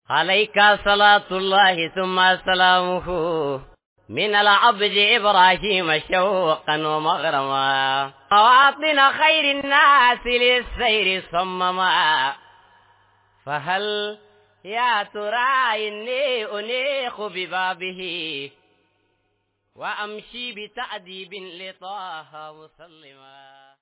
عليك صلاة الله ثم سلامه من العبد إبراهيم شوقا ومغرما مواطن خير الناس للسير صمما فهل يا ترى إني أنيخ ببابه وأمشي بتأديب لطه مسلما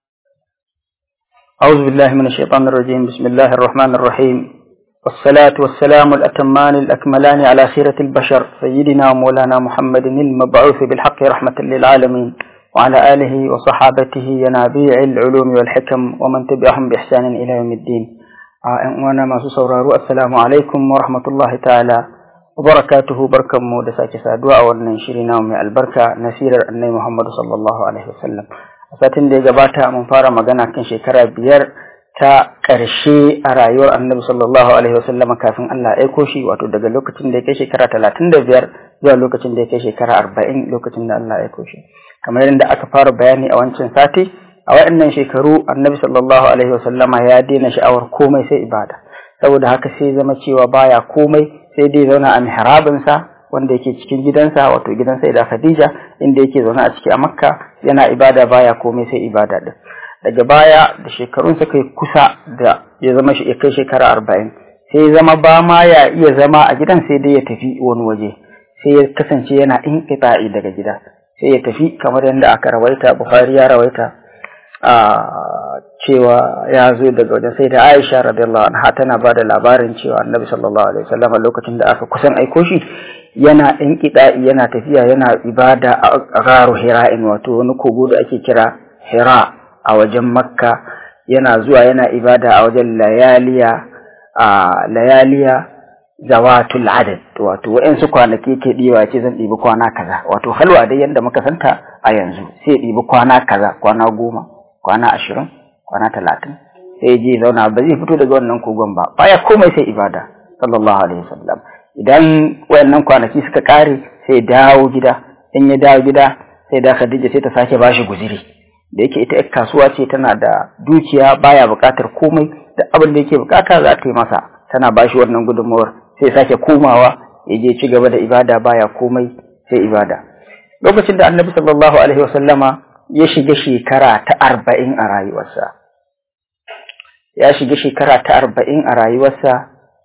أعوذ بالله من الشيطان الرجيم بسم الله الرحمن الرحيم والصلاة والسلام الأتمان الأكملان على خيرة البشر سيدنا ومولانا محمد المبعوث بالحق رحمة للعالمين وعلى آله وصحابته ينابيع العلوم والحكم ومن تبعهم بإحسان إلى يوم الدين وانا ما سورارو السلام عليكم ورحمة الله تعالى وبركاته بركم مودساك سادوا أولنا شرنا ومي البركة نسير النبي محمد صلى الله عليه وسلم satin da ya gabata mun fara magana kan shekara biyar ta ƙarshe a rayuwar annabi sallallahu alaihi wasallam kafin Allah ya aiko shi wato daga lokacin da ya kai shekara talatin da biyar zuwa lokacin da ya kai shekara arba'in lokacin da Allah ya aiko shi kamar yadda aka fara bayani a wancan sati a waɗannan shekaru annabi sallallahu alaihi wasallama ya daina sha'awar komai sai ibada saboda haka sai zama cewa baya komai sai dai zauna a mihrabinsa wanda yake cikin gidansa wato gidan sai da Khadija inda yake zaune a ciki a Makka yana ibada baya komai sai ibada din daga baya da shekarun sa kai kusa da ya zama shi kai shekara arba'in sai zama ba ma ya iya zama a gidan sai dai ya tafi wani waje sai ya kasance yana inqita'i daga gida sai ya tafi kamar yadda aka rawaita Bukhari ya rawaita a cewa ya zo daga wajen sai da Aisha radiyallahu anha tana ba da labarin cewa Annabi sallallahu alaihi wasallam lokacin da aka kusan aiko shi yana ɗan kiɗa'i yana tafiya yana ibada a garu hira'in wato wani kogo da ake kira hira a wajen makka yana zuwa yana ibada a wajen layaliya a layaliya zawatul adad wato wa'yansu kwanaki ke ɗiwa ce zan ɗibi kwana kaza wato halwa dai yadda muka santa a yanzu sai ɗibi kwana kaza kwana goma kwana ashirin kwana talatin sai je zauna ba zai fito daga wannan kogon ba baya komai sai ibada sallallahu alaihi wasallam idan wayannan kwanaki suka kare sai dawo gida in ya dawo gida sai da Khadija sai ta sake bashi guziri da yake ita kasuwa ce tana da dukiya baya buƙatar komai da abin da yake buƙata za ta yi masa tana bashi wannan gudunmawar sai sake komawa ya je ci gaba da ibada baya komai sai ibada lokacin da Annabi sallallahu alaihi wasallama ya shiga shekara ta arba'in a rayuwarsa ya shiga shekara ta arba'in a rayuwarsa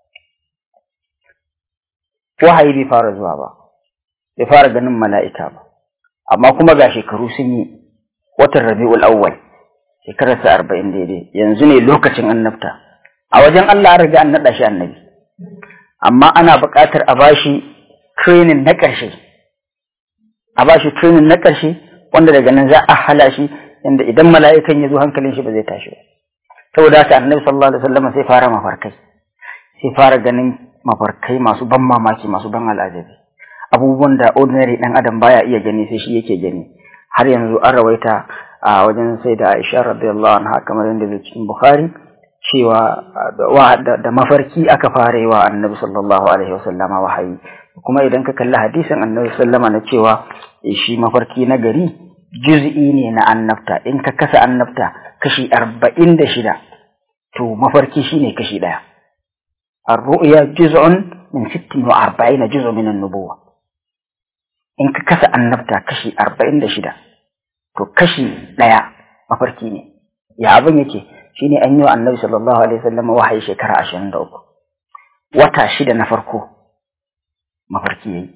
wahayi bai fara zuwa ba bai fara ganin mala'ika ba amma kuma ga shekaru sun yi watan rabi'ul awwal shekarar sa arba'in daidai yanzu ne lokacin annabta a wajen Allah an riga an naɗa shi annabi amma ana buƙatar a bashi training na ƙarshe a bashi training na ƙarshe wanda daga nan za a hala shi inda idan mala'ikan ya zo hankalin shi ba zai tashi ba saboda haka annabi sallallahu alaihi wasallam sai fara mafarkai sai fara ganin mafarkai masu ban mamaki masu ban al'ajabi abubuwan da ordinary dan adam baya iya gani sai shi yake gani har yanzu an rawaita a wajen sai da Aisha radiyallahu anha kamar yadda zai cikin Bukhari cewa da mafarki aka fara yi wa Annabi sallallahu alaihi wasallam wahayi kuma idan ka kalli hadisin Annabi sallama na cewa shi mafarki na gari juz'i ne na annabta in ka kasa annabta kashi arba'in da shida to mafarki shine kashi ɗaya الرؤيا جزء من ست وأربعين جزء من النبوة إن كسا النبتة كشي أربعين دشدة تو كشي ليا مفركيني يا أبن يكي شيني أنيو النبي صلى الله عليه وسلم وحي شكرا عشان دوك وتا شدة نفركو مفركي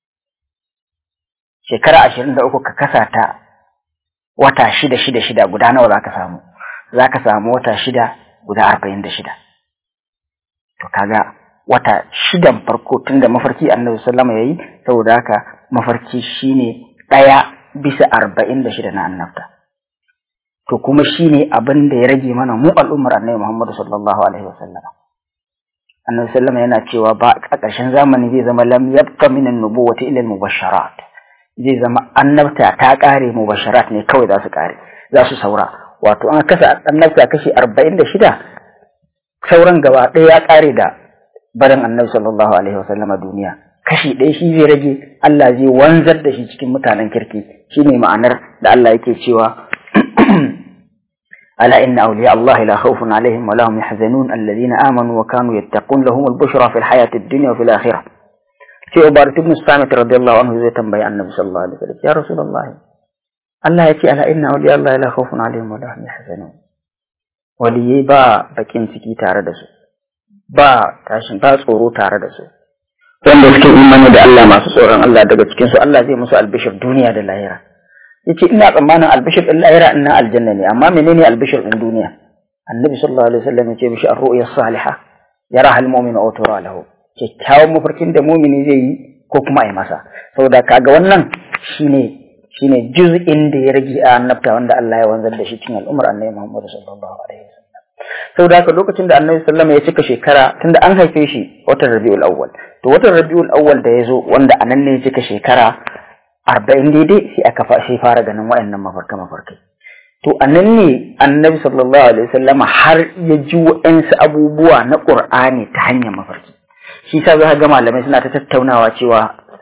shekara ashirin da uku ka kasa ta wata shida shida shida guda nawa za ka samu za ka samu wata shida guda arba'in da shida to kaga wata shidan farko tunda mafarki annabi sallama yayi saboda haka mafarki shine ɗaya bisa arba'in da shida na annabta to kuma shine abin da ya rage mana mu al'ummar annabi muhammadu sallallahu alaihi wasallama annabi sallama yana cewa ba a ƙarshen zamani zai zama lam yabqa min an-nubuwati illa al-mubasharat zai zama annabta ta ƙare mubasharat ne kawai za su ƙare za su saura wato an kasa annabta kashi arba'in da shida sauran gaba ɗaya ya ƙare da barin annabi sallallahu alaihi wasallam a duniya kashi ɗaya shi zai rage Allah zai wanzar da shi cikin mutanen kirki shine ma'anar da Allah yake cewa ألا إن أولياء الله لا خوف عليهم ولا هم يحزنون الذين آمنوا وكانوا يتقون لهم البشرى في الحياة الدنيا وفي الآخرة في عبارة ابن الصامت رضي الله عنه زي تنبي النبي صلى الله عليه وسلم يا رسول الله الله يتي ألا إن أولياء الله لا خوف عليهم ولا هم يحزنون ولي با بكين سكي تاردسو با تاشن با tsoro tare da su wanda suke imani da Allah masu tsoron Allah daga cikin su Allah zai musu albishir duniya da lahira yace ina tsammanin albishir din lahira ina aljanna ne amma menene albishir din duniya annabi sallallahu alaihi wasallam yace mishi ar-ru'ya salihah yaraha al-mu'minu aw tura lahu kyakkyawan mafarkin da mumini zai yi ko kuma a yi masa saboda kaga wannan shine shine juz'in da ya rage a annabta wanda Allah ya wanzar da shi cikin al'ummar annabi Muhammad sallallahu alaihi wasallam saboda haka lokacin da annabi sallallahu ya cika shekara tunda an haife shi watan Rabiul Awwal to watan Rabiul Awwal da ya zo wanda anan ne ya cika shekara arba'in daidai sai aka sai fara ganin waɗannan mafarka mafarkai to anan ne annabi sallallahu alaihi wasallam har ya ji wa'ansu abubuwa na Qur'ani ta hanyar mafarki shi sa za ga malamai suna ta tattaunawa cewa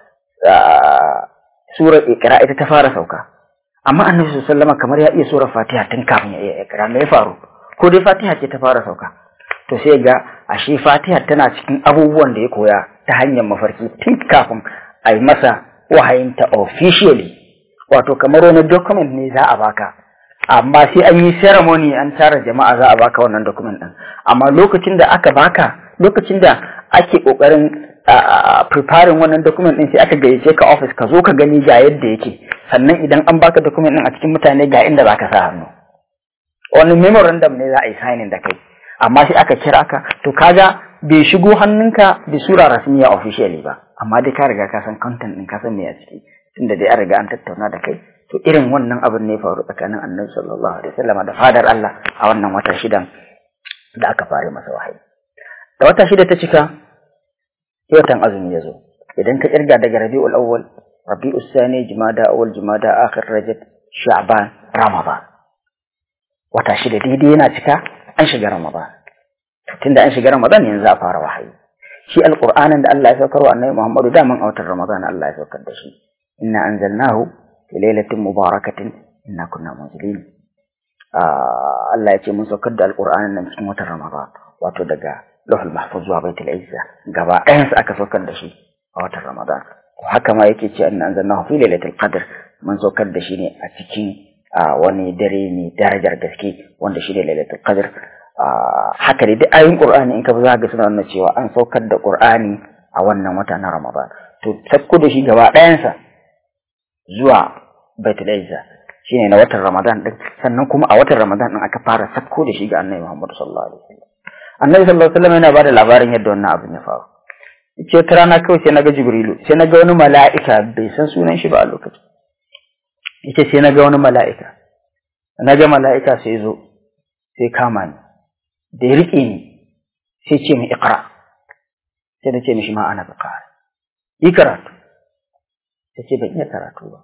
surar Iqra ita ta fara sauka amma annabi sallallahu alaihi wasallam kamar ya iya surar Fatiha tun kafin ya iya Iqra me ya faru ko dai Fatiha ce ta fara sauka to sai ga ashe Fatiha tana cikin abubuwan da ya koya ta hanyar mafarki tun kafin a yi masa wahayinta officially wato kamar wani document ne za a baka amma sai an yi ceremony an tara jama'a za a baka wannan document din amma lokacin da aka baka lokacin da ake kokarin preparing wannan document din sai aka gayyace ka office ka zo ka gani ga yadda yake sannan idan an baka document din a cikin mutane ga inda zaka sa hannu wani memorandum ne za a yi signing da kai amma sai aka kira ka to kaga bai shigo hannunka da sura rasmiya officially ba amma dai ka riga ka san content din ka san me a ciki tunda dai an riga an tattauna da kai to irin wannan abin ne faru tsakanin annabi sallallahu alaihi wasallam da fadar Allah a wannan wata shidan da aka fara masa wahayi da wata shida ta cika watan azumi ya zo idan ka kirga daga rabi'ul awwal rabi'us sani jumada awwal jumada akhir rajab sha'ban ramadan wata shida daidai yana cika an shiga ramadan tunda an shiga ramadan yanzu a fara wahayi shi alqur'anin da Allah ya saukar wa annabi Muhammadu da man autar ramadan Allah ya saukar da shi inna anzalnahu fi lailatin mubarakatin inna kunna munzilin Allah ya ce mun saukar da alqur'anin nan cikin watan ramadan wato daga lahul mahfuz zuwa baitul izza gaba ɗayan su aka saukar da shi a watan ramadan haka ma yake ce inna anzalnahu fi lailatul qadr mun saukar da shi ne a cikin wani dare mai darajar gaske wanda shi ne lailatul qadr haka dai duk ayoyin qur'ani in ka za ga suna nuna cewa an saukar da qur'ani a wannan wata na ramadan to sakko da shi gaba ɗayansa zuwa baitul izza shine na watan ramadan din sannan kuma a watan ramadan din aka fara sakko da shi ga annabi muhammad sallallahu alaihi wasallam annabi sallallahu alaihi wasallam yana bada labarin yadda wannan abin ya faru yace wata rana kawai sai naga jibrilu sai naga wani mala'ika bai san sunan shi ba a lokacin yace sai naga wani mala'ika naga mala'ika sai zo sai kama ni da ya riƙe ni sai ce min iqra sai na ce mishi ma ana bukari yi karatu sai ce ban iya karatu ba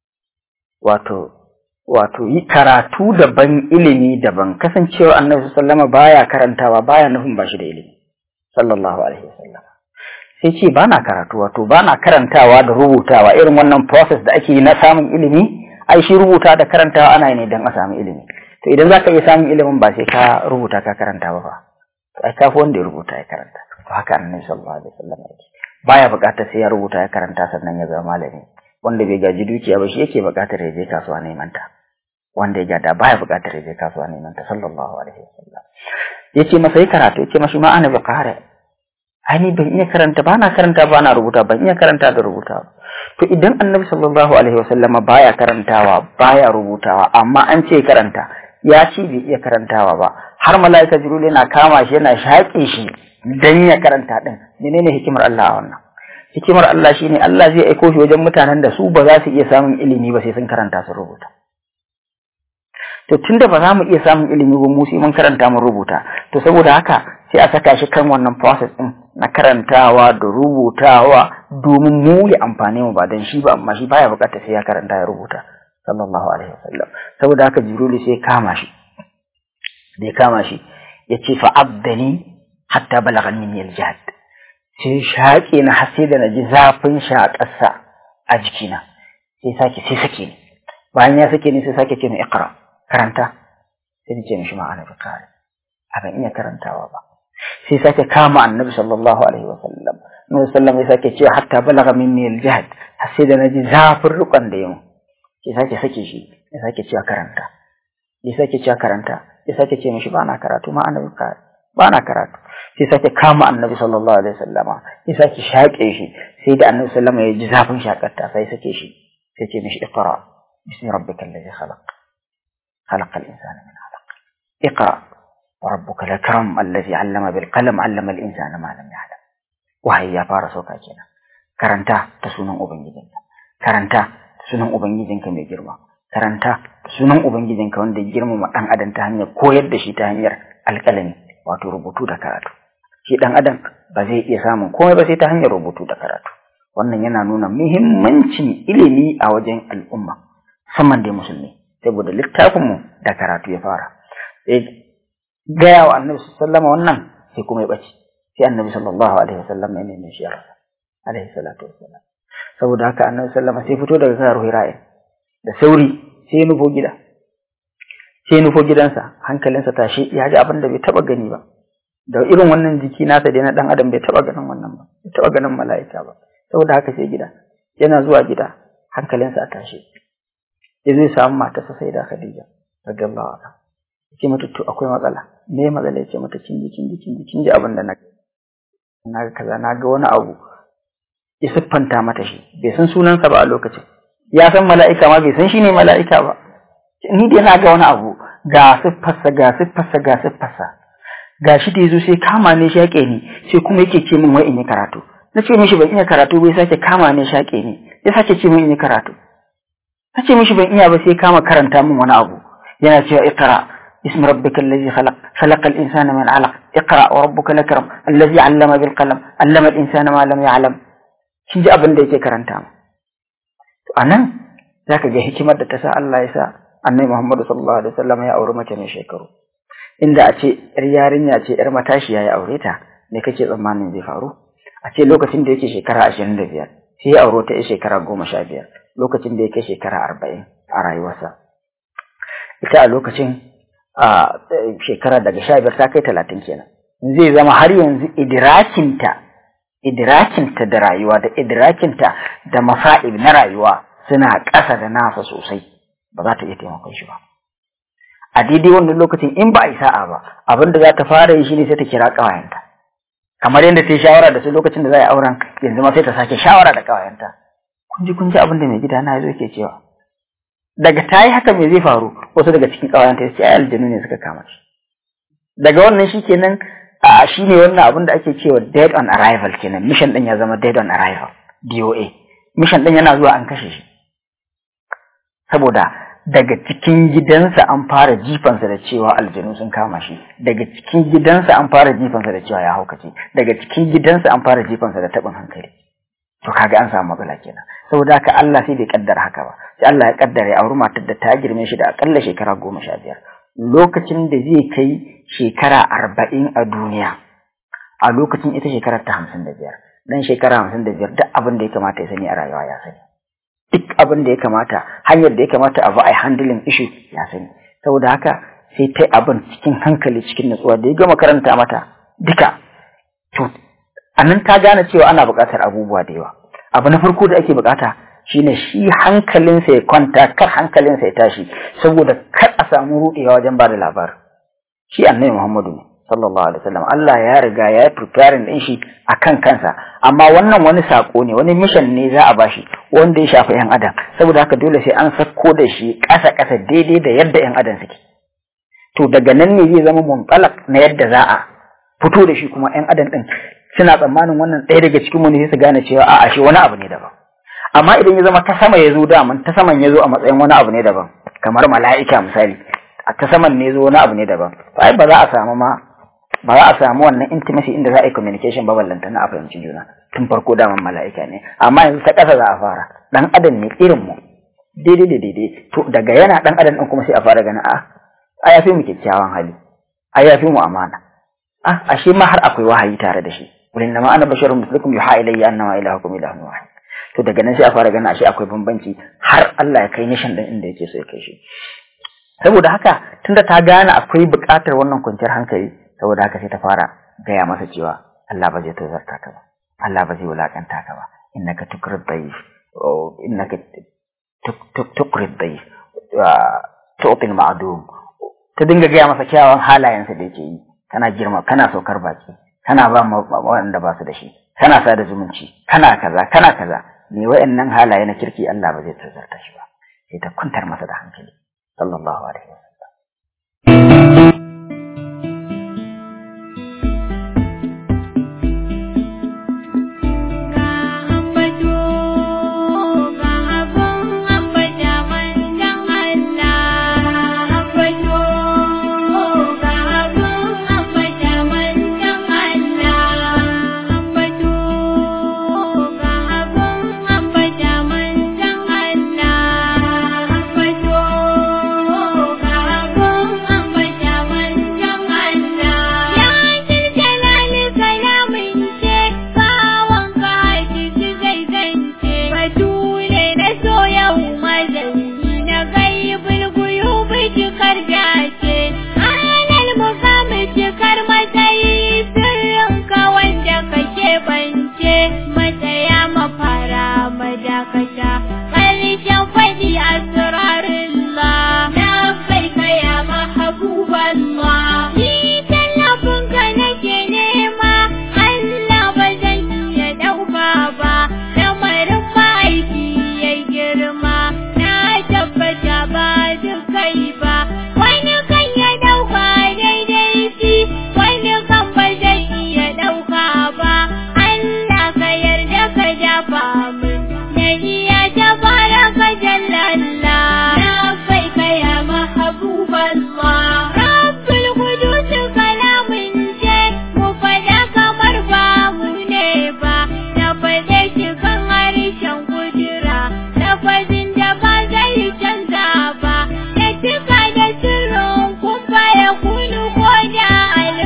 wato wato yi karatu daban ilimi daban kasancewa annabi sallama baya karantawa baya nufin ba shi da ilimi sallallahu alaihi wasallam sai ce bana karatu wato bana karantawa da rubutawa irin wannan process da ake yi na samun ilimi ai shi rubuta da karantawa ana yi ne don a samu ilimi to idan zaka iya samun ilimin ba sai ka rubuta ka karanta ba fa to ai kafi wanda ya rubuta ya karanta to haka annabi sallallahu alaihi wasallam yake baya buƙatar sai ya rubuta ya karanta sannan ya zama malami wanda bai gaji dukiya ba shi yake buƙatar ya je kasuwa neman ta wanda ya gada baya buƙatar ya je kasuwa neman ta sallallahu alaihi wasallam yace masa yi karatu yace mashi ma ana buƙara ai ban iya karanta ba na karanta ba na rubuta ban iya karanta da rubuta to idan annabi sallallahu alaihi wasallama baya karantawa baya rubutawa amma an ce karanta ya ce bai iya karantawa ba har mala'ika jibril yana kama shi yana shaƙe shi dan ya karanta din menene hikimar Allah a wannan hikimar Allah shine Allah zai aiko shi wajen mutanen da su ba za su iya samun ilimi ba sai sun karanta su rubuta to tunda ba za mu iya samun ilimi ba mu sai mun karanta mun rubuta to saboda haka sai a saka shi kan wannan process din na karantawa da rubutawa domin mu ya amfane mu ba dan shi ba amma shi baya bukata sai ya karanta ya rubuta sallallahu alaihi wasallam saboda haka jibril sai kama shi da ya kama shi ya ce fa abdani hatta balagha minni aljahd sai shaƙe na har sai da na ji zafin shaƙarsa a jikina sai sake sai sake ni bayan ya sake ni sai sake ce ni iqra karanta sai ni ce mishi ma ana bikari a ban iya karantawa ba sai sake kama annabi sallallahu alaihi wa sallam annabi sallam ya sake cewa hatta balaga minni al-jahd har sai da naji zafin rukun da yau sai sake sake shi ya sake cewa karanta ya sake cewa karanta ya sake ce mishi ba na karatu ma annabi bikari ba na karatu sai sake kama annabi sallallahu alaihi wasallama ya sake shaƙe shi sai da annabi sallama ya ji zafin shakarta sai sake shi sai ce mishi iqra bismi rabbikal ladhi khalaq khalaqal insana min alaq iqra wa rabbuka lakram alladhi 'allama bil qalam 'allama al insana ma lam ya'lam wahayi ya fara sauka kenan karanta ta sunan ubangijinka karanta ta sunan ubangijinka mai girma karanta ta sunan ubangijinka wanda ya girmama dan adam ta hanyar koyar da shi ta hanyar alƙalami wato rubutu da karatu shi dan adam ba zai iya samun komai ba sai ta hanyar rubutu da karatu wannan yana nuna muhimmancin ilimi a wajen al'umma musamman dai musulmi saboda littafin mu da karatu ya fara sai gaya wa annabi sallama wannan sai kuma ya bace sai annabi sallallahu alaihi wasallam ya nemi shi alaihi salatu wassalam saboda haka annabi sallama sai fito daga kan ruhira'in da sauri sai ya nufo gida sai nufo gidansa hankalinsa tashi ya ji abin da bai taba gani ba da irin wannan jiki nasa dai na dan adam bai taba ganin wannan ba bai taba ganin mala'ika ba saboda haka sai gida yana zuwa gida hankalinsa a tashi ya zai samu matarsa sai da Khadija radiyallahu anha yace mata to akwai matsala me matsala yace mata kin ji kin ji kin ji kin ji abin da na na ga kaza na ga wani abu ya siffanta mata shi bai san sunansa ba a lokacin ya san mala'ika ma bai san shi ne mala'ika ba ni dai na ga wani abu ga siffarsa ga siffarsa ga siffarsa ga shi da yazo sai kama ne shaƙe ni sai kuma yake ce min wai in yi karatu na ce mishi ban iya karatu bai sake kama ne shaƙe ni ya sake ce min in yi karatu na ce mishi ban iya ba sai kama karanta min wani abu yana cewa iqra اسم ربك الذي خلق خلق الإنسان من علق اقرأ وربك الأكرم الذي علم بالقلم علم الإنسان ما لم يعلم kin ji abin da yake karanta mu to anan zaka ga hikimar da ta sa Allah ya sa annabi Muhammadu sallallahu alaihi wasallam ya auri mace mai shekaru inda a ce yar yarinya ce yar matashiya ya aure ta me kake tsammanin zai faru a ce lokacin da yake shekara ashirin da biyar sai ya auro ta ya shekara goma sha biyar lokacin da yake shekara arba'in a rayuwarsa ita a lokacin a shekara daga sha biyar ta kai talatin kenan zai zama har yanzu idirakinta idrakinta da rayuwa da idrakinta da masa'ib na rayuwa suna ƙasa da nasa sosai ba za ta iya taimakon shi ba a daidai wannan lokacin in ba a yi sa'a ba abin da za ta fara yi shine sai ta kira ƙawayenta kamar yadda ta yi shawara da su lokacin da za a yi auren yanzu ma sai ta sake shawara da ƙawayenta kun ji kun ji abin da mai gida na zo ke cewa daga ta yi haka me zai faru wasu daga cikin ƙawayenta ya ce ai aljanu ne suka kama shi daga wannan shi kenan a shi ne wannan abin da ake cewa dead on arrival kenan mission din ya zama dead on arrival DOA mission din yana zuwa an kashe shi saboda daga cikin gidansa an fara jifansa da cewa aljanu sun kama shi daga cikin gidansa an fara jifansa da cewa ya haukace daga cikin gidansa an fara jifansa da taɓin hankali to kaga an samu matsala kenan saboda haka Allah sai bai kaddara haka ba sai Allah ya kaddara ya auri matar da ta girme shi da akalla shekara goma sha biyar lokacin da zai kai shekara arba'in a duniya a lokacin ita shekarar ta hamsin da biyar dan shekara hamsin da biyar duk abin da ya kamata ya sani a rayuwa ya sani duk abin da ya kamata hanyar da ya kamata a ba a handling issue ya sani saboda haka sai ta abin cikin hankali cikin natsuwa da ya gama karanta mata duka to a nan ta gane cewa ana buƙatar abubuwa da yawa abu na farko da ake buƙata shine shi hankalinsa ya kwanta kar hankalinsa ya tashi saboda kar a samu ruɗewa wajen ba da labarin shi annabi Muhammadu ne sallallahu alaihi wasallam Allah ya riga ya preparing din shi akan kansa amma wannan wani sako ne wani mission ne za a bashi wanda ya shafi yan adam saboda haka dole sai an sako da shi ƙasa ƙasa daidai da yadda yan adam suke to daga nan ne zai zama muntalak na yadda za a fito da shi kuma yan adam din suna tsammanin wannan ɗaya daga cikin wani sai su gane cewa a'a shi wani abu ne daban amma idan ya zama ta sama ya zo daman ta saman ya zo a matsayin wani abu ne daban kamar mala'ika misali a ta saman ne zo wani abu ne daban ai ba za a samu ma ba za a samu wannan intimacy inda za a yi communication ba ballanta na a fahimci juna tun farko daman mala'ika ne amma yanzu ta ƙasa za a fara dan adam ne irin mu daidai da daidai to daga yana dan adam din kuma sai a fara ganin a a ya fi mu kyakkyawan hali a ya fi mu amana a ashe ma har akwai wahayi tare da shi wurin nama ana basharun mislukum yuha ilayya annama ilahukum ilahun wahid to daga nan sai a fara ganin ashe akwai bambanci har Allah ya kai nishan din inda yake so ya kai shi saboda haka tunda ta gane akwai buƙatar wannan kwanciyar hankali saboda haka sai ta fara gaya masa cewa Allah ba zai tozarta ka ba Allah ba zai wulakanta ka ba innaka tukrid dayif innaka tukrid dayif tu'til ma'dum ta dinga gaya masa kyawun halayensa da yake yi kana girma kana saukar baki kana ba waɗanda ba su da shi kana sa da zumunci kana kaza kana kaza me wayannan halaye na kirki Allah ba zai tazarta shi ba sai ta kuntar masa da hankali sallallahu alaihi wasallam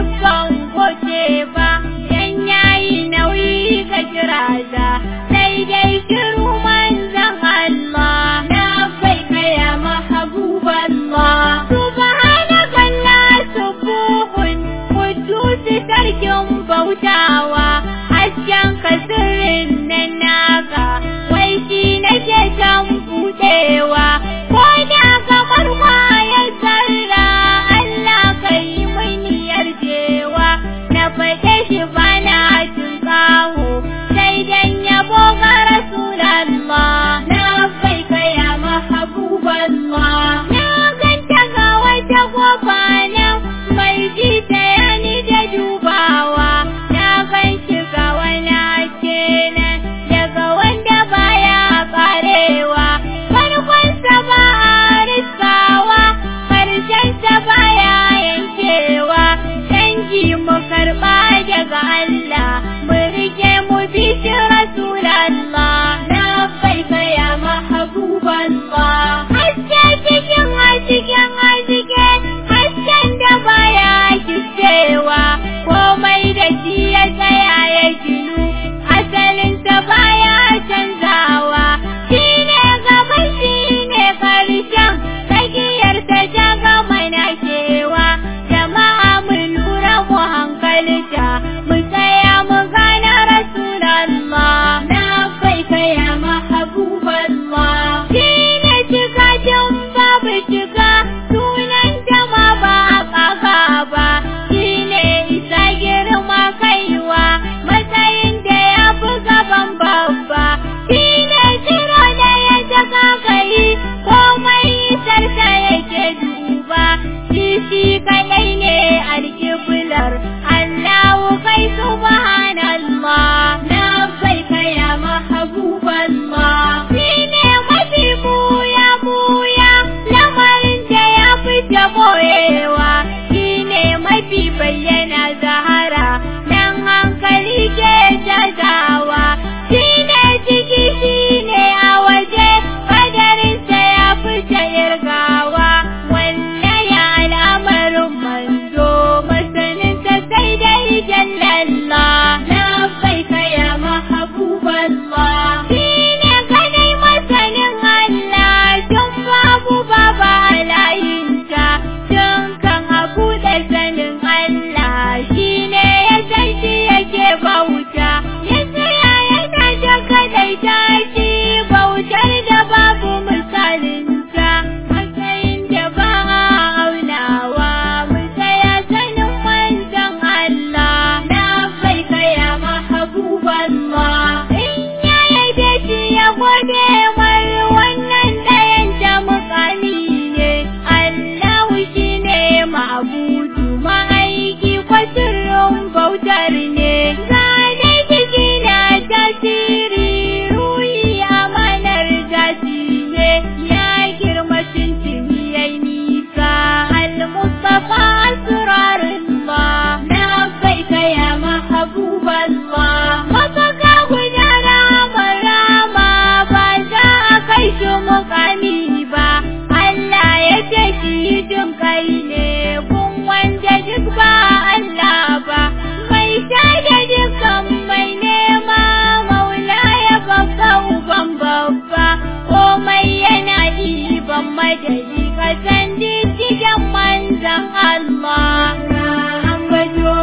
Sai madadi ka san diddigen manzan Allah ka ambato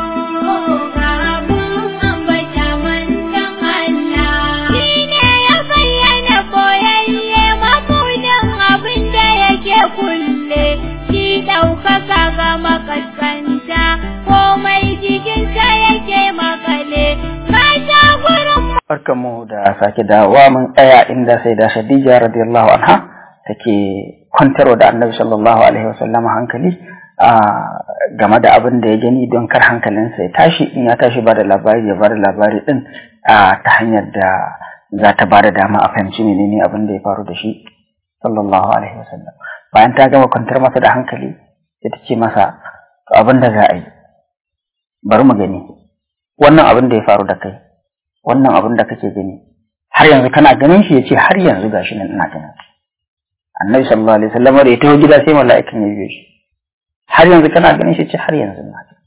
ka abun ambata manzan Allah shi ne ya bayyana boyayye mabudin abin da yake kulle shi ɗaukaka ga makaskanta komai jikinsa yake makale ka sha gurin barkanmu da sake dawowa mun tsaya inda sai da Khadija radiyallahu anha take kwantarwa da Annabi sallallahu alaihi wasallam hankali a game da abin da ya gani don kar hankalinsa ya tashi in ya tashi ba da labari ya ba da labari din a ta hanyar da za ta ba da dama a fahimci menene abin da ya faru da shi sallallahu alaihi wasallam bayan ta gama kwantar masa da hankali sai ta ce masa "To abin da za a yi bari mu gani wannan abin da ya faru da kai wannan abin da kake gani har yanzu kana ganin shi yace har yanzu gashi nan ina ganin shi annabi sallallahu alaihi wasallam da ya taho gida sai mala'ikan ya biyo shi har yanzu kana ganin shi yace har yanzu ina ganin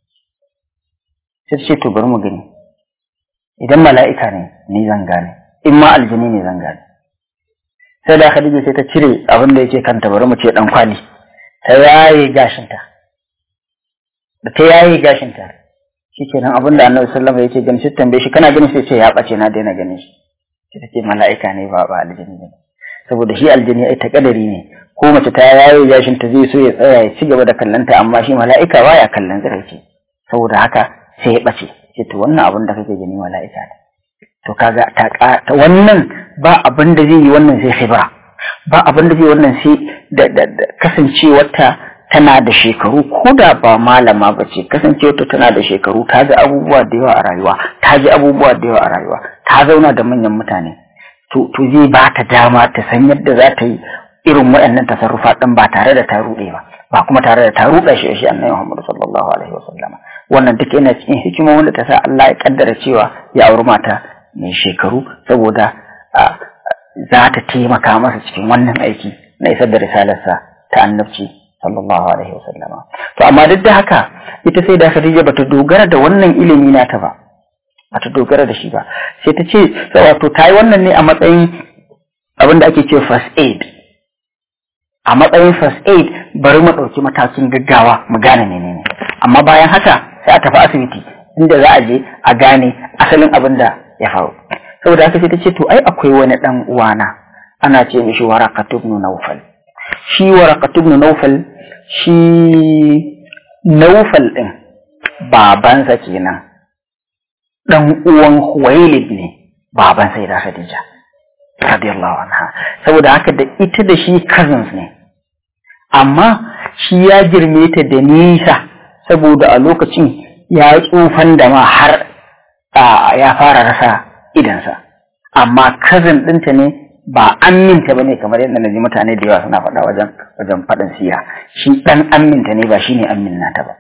sai ce to bari mu gani idan mala'ika ne ni zan gane in ma aljini ne zan gane sai da Khadija sai ta cire abin da yake kanta bari mu ce dan kwali ta yaye gashinta da ta yaye gashinta shikenan abin da annabi sallallahu alaihi wasallam yake gani sai tambaye shi kana ganin sai ce ya bace na daina ganin shi sai take mala'ika ne ba ba aljini ne saboda shi aljini ai ta kadari ne ko mace ta yaye gashin ta zai so ya tsaya ya ci gaba da kallanta amma shi mala'ika baya kallon tsiraici saboda haka sai ya bace ce to wannan abin da kake gani mala'ika ne to kaga ta ta wannan ba abin da zai yi wannan sai khibra ba abin da zai wannan sai da kasancewarta tana da shekaru ko da ba malama ba ce kasancewarta tana da shekaru ta ga abubuwa da yawa a rayuwa ta ji abubuwa da yawa a rayuwa ta zauna da manyan mutane to to zai ba ta dama ta san yadda za ta yi irin waɗannan tasarrufa ɗin ba tare da ta ruɗe ba ba kuma tare da ta ruɗa shi shi annabi Muhammad sallallahu alaihi wasallam wannan duk yana cikin hikima wanda ta sa Allah ya kaddara cewa ya auri mata mai shekaru saboda za ta taimaka masa cikin wannan aiki na isar da risalarsa ta annabci sallallahu alaihi wasallam to amma duk da haka ita sai da Khadija bata dogara da wannan ilimi nata ba bata dogara da shi ba sai ta ce wato ta yi wannan ne a matsayin abin da ake ce first aid a matsayin first aid bari mu ɗauki matakin gaggawa mu gane menene amma bayan haka sai a tafi asibiti inda za a je a gane asalin abin da ya faru saboda haka sai ta ce to ai akwai wani dan uwana ana ce mishi waraqatu ibn nawfal shi waraqatu ibn nawfal shi nawfal din babansa kenan dan uwan huwailid ne baban sai da khadija radiyallahu anha saboda haka da ita da shi cousins ne amma shi ya girme ta da nisa saboda a lokacin ya tsufan da ma har ya fara rasa idansa amma cousin ɗinta ne ba aminta ba ne kamar yadda na ji mutane da yawa suna faɗa wajen wajen faɗin siya shi ɗan aminta ne ba shi ne amin nata ba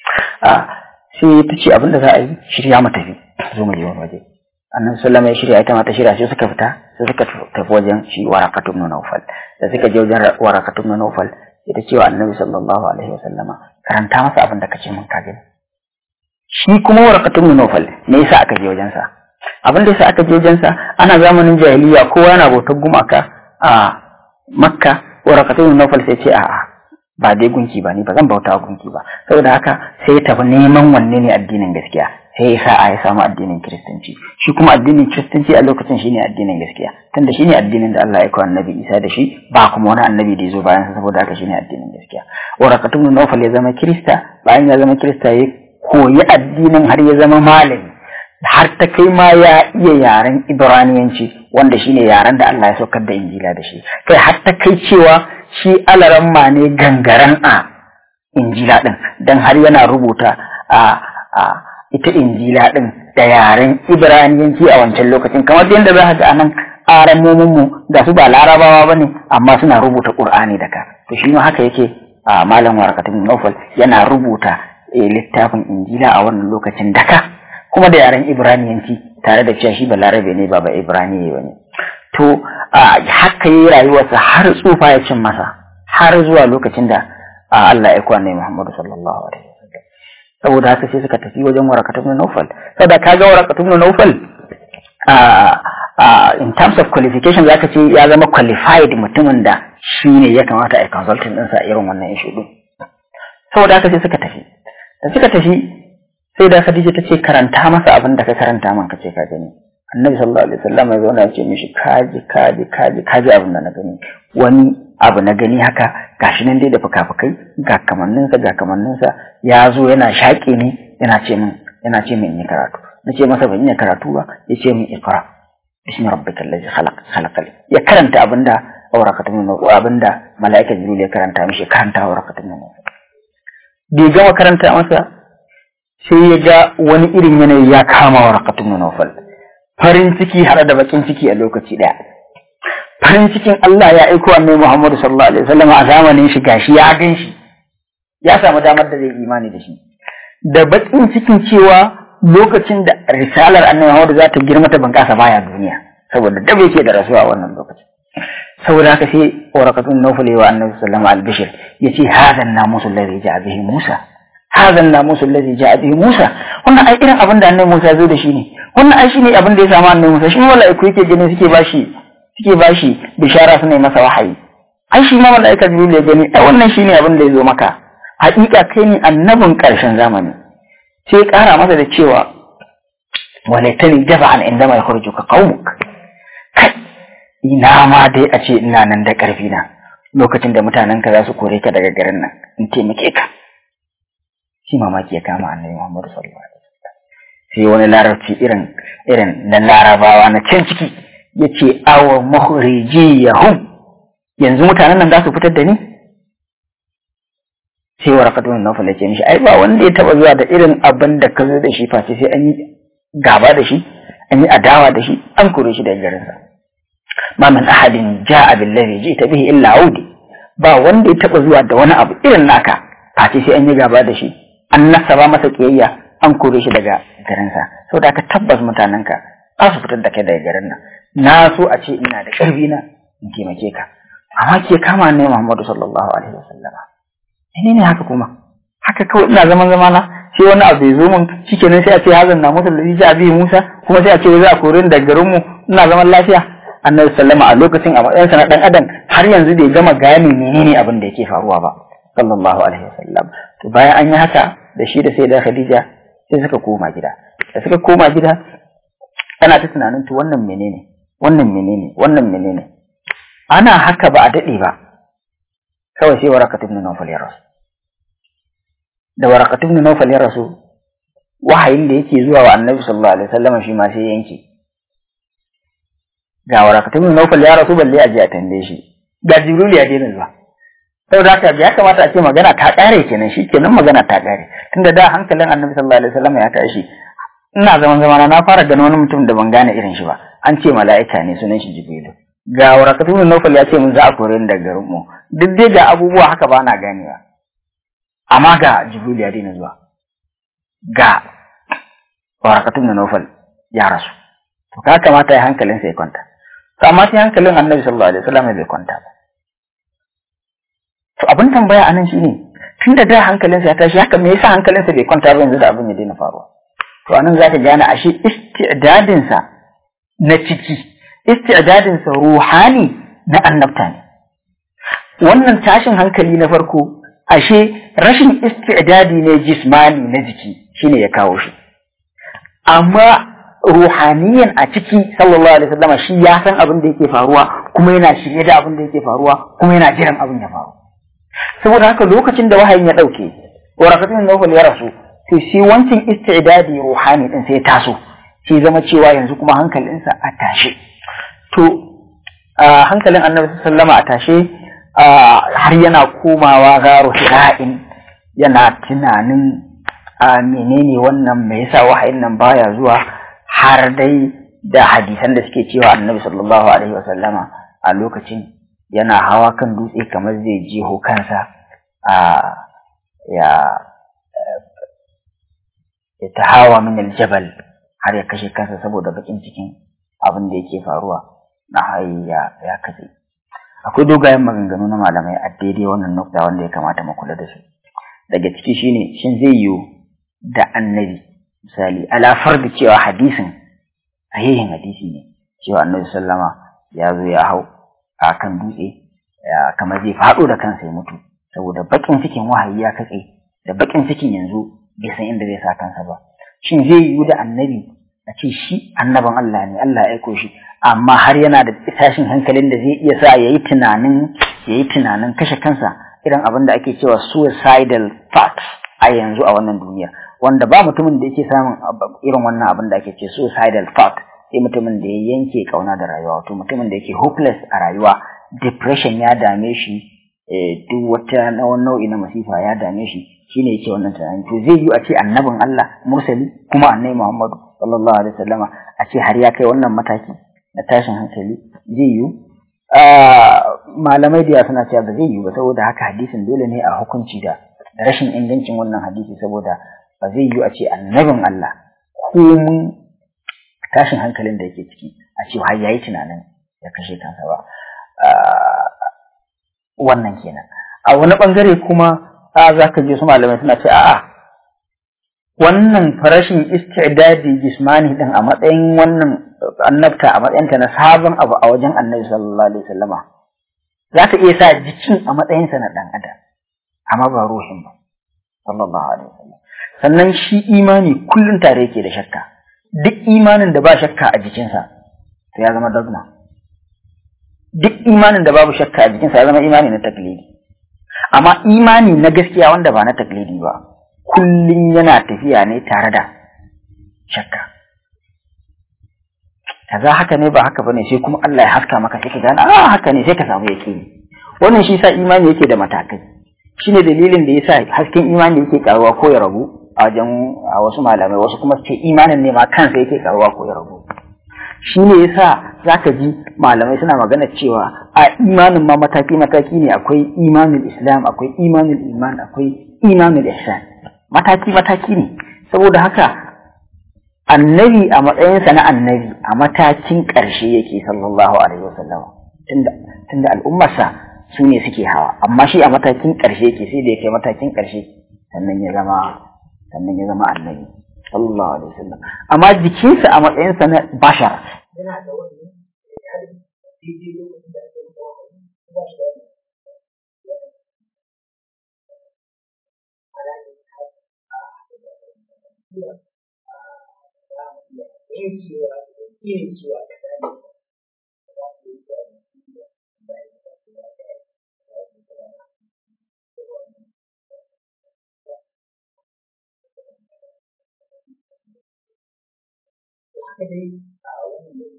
sai ta ce abin da za a yi shirya mu tafi zo mu je wani waje annabi sallama ya shirya ita ma ta shirya sai suka fita sai suka tafi wajen shi warakatun na naufal da suka je wajen warakatun na naufal ita cewa annabi sallallahu alaihi wasallama karanta masa abin da kace mun ka gani shi kuma warakatun na naufal me yasa aka je wajensa abin da yasa aka je wajensa ana zamanin jahiliya kowa yana bautar gumaka a makka warakatun na naufal sai ce a'a ba dai gunki ba ni ba zan bauta gunki ba saboda haka sai ya tafi neman wanne ne addinin gaskiya sai ya sa ya samu addinin kiristanci shi kuma addinin kiristanci a lokacin shine addinin gaskiya tunda shine addinin da Allah ya kawo annabi Isa da shi ba kuma wani annabi da ya zo bayan sa saboda haka shine addinin gaskiya warakatun nawfal ya zama kirista bayan ya zama kirista ya koyi addinin har ya zama malami har ta kai ma ya iya yaren ibraniyanci wanda shine yaren da Allah ya saukar da injila da shi kai har ta kai cewa shi alaramma ne gangaren a injila din dan har yana rubuta a a ita injila din da yaren ibraniyanci a wancan lokacin kamar yadda za ka ga anan mu da su ba larabawa ba ne amma suna rubuta qur'ani da ka to shi ma haka yake a malam warakatun nufal yana rubuta littafin injila a wannan lokacin daka kuma da yaren ibraniyanci tare da cewa shi ba larabe ne ba ba ibraniye ba ne to haka yi rayuwarsa har tsufa ya cin masa har zuwa lokacin da Allah ya kwana Muhammadu sallallahu alaihi wasallam saboda haka sai suka tafi wajen warakatun nufal saboda kaga warakatun nufal in terms of qualification zaka ce ya zama qualified mutumin da shi ne ya kamata a yi consulting ɗinsa a irin wannan ishu ɗin saboda haka sai suka tafi da suka tafi sai da Khadija ta ce karanta masa abin da ka karanta man ka ce ka gani annabi sallallahu alaihi wasallam ya zauna ya ce mishi kaji kaji kaji kaji abin da na gani wani abu na gani haka gashi nan dai da fuka-fukai ga kamanninsa ga kamanninsa ya zo yana shaƙe ne yana ce min yana ce min in yi karatu na ce masa ban yi karatu ba ya ce min ikra bismi rabbikal ladzi khalaq khalaqal ya karanta abinda aurakatun min abinda malaika jibril ya karanta mishi karanta aurakatun min bai gama karanta masa sai ya ga wani irin yanayi ya kama aurakatun min farin ciki har da bakin ciki a lokaci daya farin cikin Allah ya aiko annabi Muhammad sallallahu alaihi wasallam a zamanin shi gashi ya gan shi ya samu damar da zai imani da shi da bakin cikin cewa lokacin da risalar annabi Muhammad za ta girma ta bunƙasa baya duniya saboda da bai ke da rasuwa wannan lokacin saboda haka sai warakatun nawfal wa annabi sallallahu alaihi bishir yace hadan namusu alladhi ja'a bihi Musa hadan namusu alladhi ja'a bihi Musa wannan ai irin abin da annabi Musa zo da shi ne wannan ai shine abin da ya samu annabi Musa shi mala'iku yake gani suke bashi suke bashi bishara suna masa wahayi ai shi ma mala'ika Jibril ya gani ai wannan shine abin da ya zo maka haƙiƙa kai ne annabin ƙarshen zamani sai ƙara masa da cewa walaitani jaba'an inda mai ka qaumuk kai ina ma dai a ce ina nan da ƙarfi na lokacin da mutanen ka za su kore ka daga garin nan in taimake ka shi mamaki ya kama annabi Muhammad sallallahu alaihi wasallam sai wani larabci irin irin na larabawa na can ciki yace awa mukhrijiyahum yanzu mutanen nan za su fitar da ni sai warakatun nawfal ya ce mishi ai ba wanda ya taba zuwa da irin abin da ka zo da shi face sai an yi gaba da shi an yi adawa da shi an kore shi daga garin sa ma min ahadin ja'a billazi ji'ta bihi illa audi ba wanda ya taba zuwa da wani abu irin naka face sai an yi gaba da shi an nasaba masa kiyayya an kore shi daga garin sa saboda ka tabbas mutanen ka za su fitar da kai daga garin nan na so a ce ina da ƙarfi na in taimake ka amma ke kama ne Muhammadu sallallahu alaihi wasallama ne ne haka kuma haka kawai ina zaman zamana sai wani abu ya zo min shikenan sai a ce hazan na musu da ja bi Musa kuma sai a ce za a kore ni daga garin mu ina zaman lafiya annabi sallama a lokacin a matsayin sa na dan adam har yanzu bai gama gane menene abin da yake faruwa ba sallallahu alaihi wasallam to bayan an yi haka da shi da sai da Khadija sai suka koma gida da suka koma gida ana ta tunanin to wannan menene wannan menene wannan menene ana haka ba a dade ba kawai sai warakatu ibn Nawfal ya rasu da warakatu ibn Nawfal ya rasu wahayin da yake zuwa wa Annabi sallallahu alaihi wasallam shi ma sai yanke ga warakatu ibn Nawfal ya rasu balle a je a tambaye shi ga Jibril ya daina zuwa saboda haka ya kamata a ce magana ta kare kenan shi kenan magana ta kare tunda da hankalin Annabi sallallahu alaihi wasallam ya tashi ina zaman zamana na fara ganin wani mutum da ban gane irin shi ba an ce mala'ika ne sunan shi Jibril ga warakatu ibn Nawfal ya ce mun za a kore ni daga garin mu duk dai ga abubuwa haka ba na ganewa amma ga Jibril ya daina zuwa ga warakatu ibn Nawfal ya rasu to ka kamata ya hankalin sa ya kwanta to amma sai hankalin Annabi sallallahu alaihi wasallam bai kwanta ba to abin tambaya anan shine tunda da hankalinsa ya tashi haka me yasa hankalinsa bai kwanta ba yanzu da abin ya daina faruwa to anan zaka gane ashe istidadinsa na ciki istidadinsa ruhani na annabta ne wannan tashin hankali na farko ashe rashin istidadi ne jismani na jiki shine ya kawo shi amma ruhaniyan a ciki sallallahu alaihi wasallam shi ya san abin da yake faruwa kuma yana shirye da abin da yake faruwa kuma yana jiran abin ya faru saboda haka lokacin da wahayin ya dauke warakatun nawfal ya rasu to shi wancan istidadi ruhani din sai taso sai zama cewa yanzu kuma hankalinsa a tashe to hankalin annabi sallama a tashe har yana komawa garo hira'in yana tunanin a menene wannan me yasa wahayin nan baya zuwa har dai da hadisan da suke cewa annabi sallallahu alaihi wasallama a lokacin yana hawa kan dutse kamar zai jeho kansa a ya ya ta hawa min aljabal har ya kashe kansa saboda bakin cikin abin da yake faruwa na hayi ya ya kace akwai dogayen maganganu na malamai a daidai wannan nukta wanda ya kamata mu kula da su daga ciki shine shin zai yiwu da annabi misali ala farda cewa hadisin sahihin hadisi ne cewa annabi sallama ya zo ya hau a kan dutse kamar zai faɗo da kansa ya mutu saboda bakin cikin wahayi ya katse da bakin cikin yanzu bai san inda zai sa kansa ba shin zai yiwu da annabi a ce shi annaban Allah ne Allah ya aiko shi amma har yana da tashin hankalin da zai iya sa yayi tunanin yayi tunanin kashe kansa irin abin da ake cewa suicidal thoughts a yanzu a wannan duniya wanda ba mutumin da yake samun irin wannan abin da ake ce suicidal thought sai mutumin da ya yanke kauna da rayuwa wato mutumin da yake hopeless a rayuwa depression ya dame shi duk wata nau'i na masifa ya dame shi shine yake wannan tunani to zai yi a ce annabin Allah mursali kuma annabi Muhammadu sallallahu alaihi wasallama a ce har ya kai wannan mataki na tashin hankali zai yi malamai da suna cewa ba zai yi ba saboda haka hadisin dole ne a hukunci da rashin ingancin wannan hadisi saboda ba zai yi a ce annabin Allah komun tashin hankalin da yake ciki a ce har yayi tunanin ya kashe kansa ba wannan kenan a wani bangare kuma a za ka je su malamai suna ce a'a wannan farashin istidadi jismani din a matsayin wannan annabta a matsayinta na sabon abu a wajen annabi sallallahu alaihi wasallama za ka iya sa jikin a matsayinsa na dan adam amma ba ruhin ba sallallahu alaihi wasallam sannan shi imani kullum tare yake da shakka duk imanin da ba shakka a jikinsa to ya zama dogma duk imanin da babu shakka a jikinsa ya zama imani na taklidi amma imani na gaskiya wanda ba na taklidi ba kullum yana tafiya ne tare da shakka kaza haka ne ba haka bane sai kuma Allah ya haska maka sai ka gane ah haka ne sai ka samu yake wannan shi sa imani yake da matakai shine dalilin da yasa hasken imani yake karuwa ko ya ragu a wajen a wasu malamai wasu kuma su ce imanin ne ma kansa yake karuwa ko ya ragu shi ne yasa zaka ji malamai suna magana cewa a imanin ma mataki mataki ne akwai imanin islam akwai imanin iman akwai imanin ihsan mataki mataki ne saboda haka annabi a matsayinsa na annabi a matakin ƙarshe yake sallallahu alaihi wasallam tunda tunda al'ummarsa su ne suke hawa amma shi a matakin ƙarshe yake sai da ya kai matakin ƙarshe sannan ya zama sannan ya zama annabi sallallahu alaihi wasallam amma jikinsa a matsayinsa na bashar yana da wani haka dai a wannan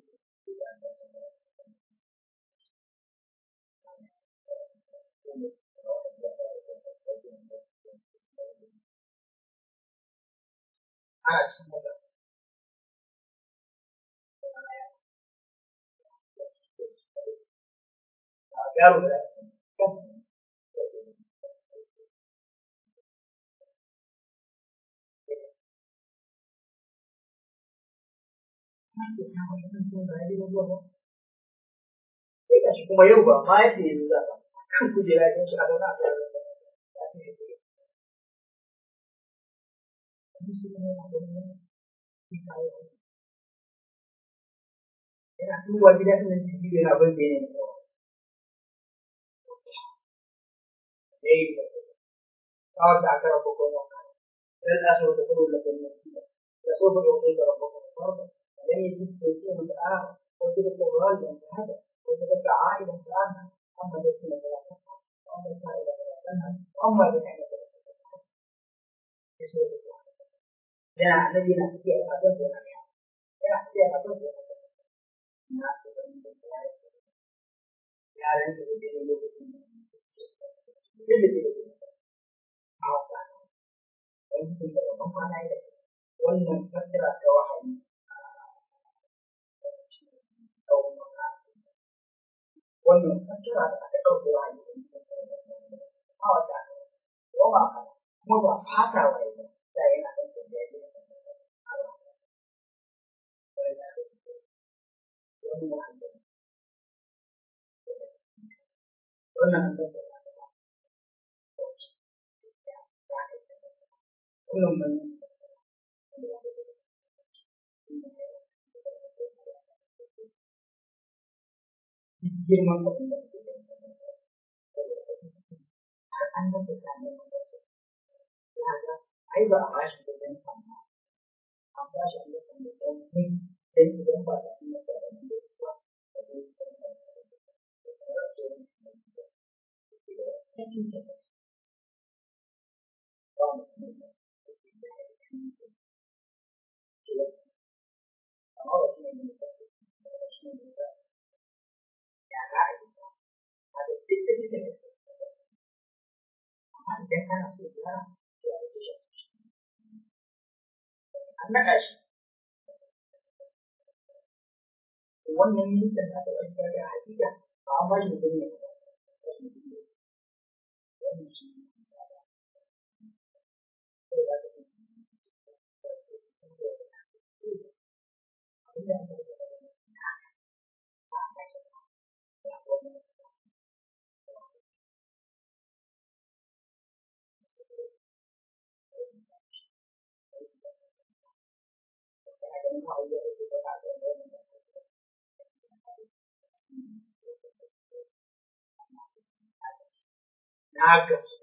ana cikin wata yaro da sai ga shi kuma yau ba ma yadda yanzu za ka kan kujera ɗin shi a zauna a tsaye yana duba gida ɗin nan ciki yana ban da yanayin yawa kawai da aka rabu kuma sai da su da kuma da kuma da so ba ko da rabu kuma لم يجد توفيق الآن وتلك الرواية أنت هذا وتلك عائلة عنها أما التي لا تنهى وأما السائلة فلا تنهى وأما بنعمة dan nabi nak dia apa tu nak ya dia apa tu nak ya dan itu dia dulu dia dia apa itu kalau mana itu wannan fakira ta wahayi wannan fakira da aka ɗauke wahayi a wata goma kuma ba fata wahayi da yana ɗauke da ya wannan kullum mun girman abin da an ga da ne ya ga ai ba a bashi da dan amma an bashi da dan dan ne dan idan ba da ne da ne ba wannan ministan da aka ɗauka da hakika ba a bashi da ne na gamsu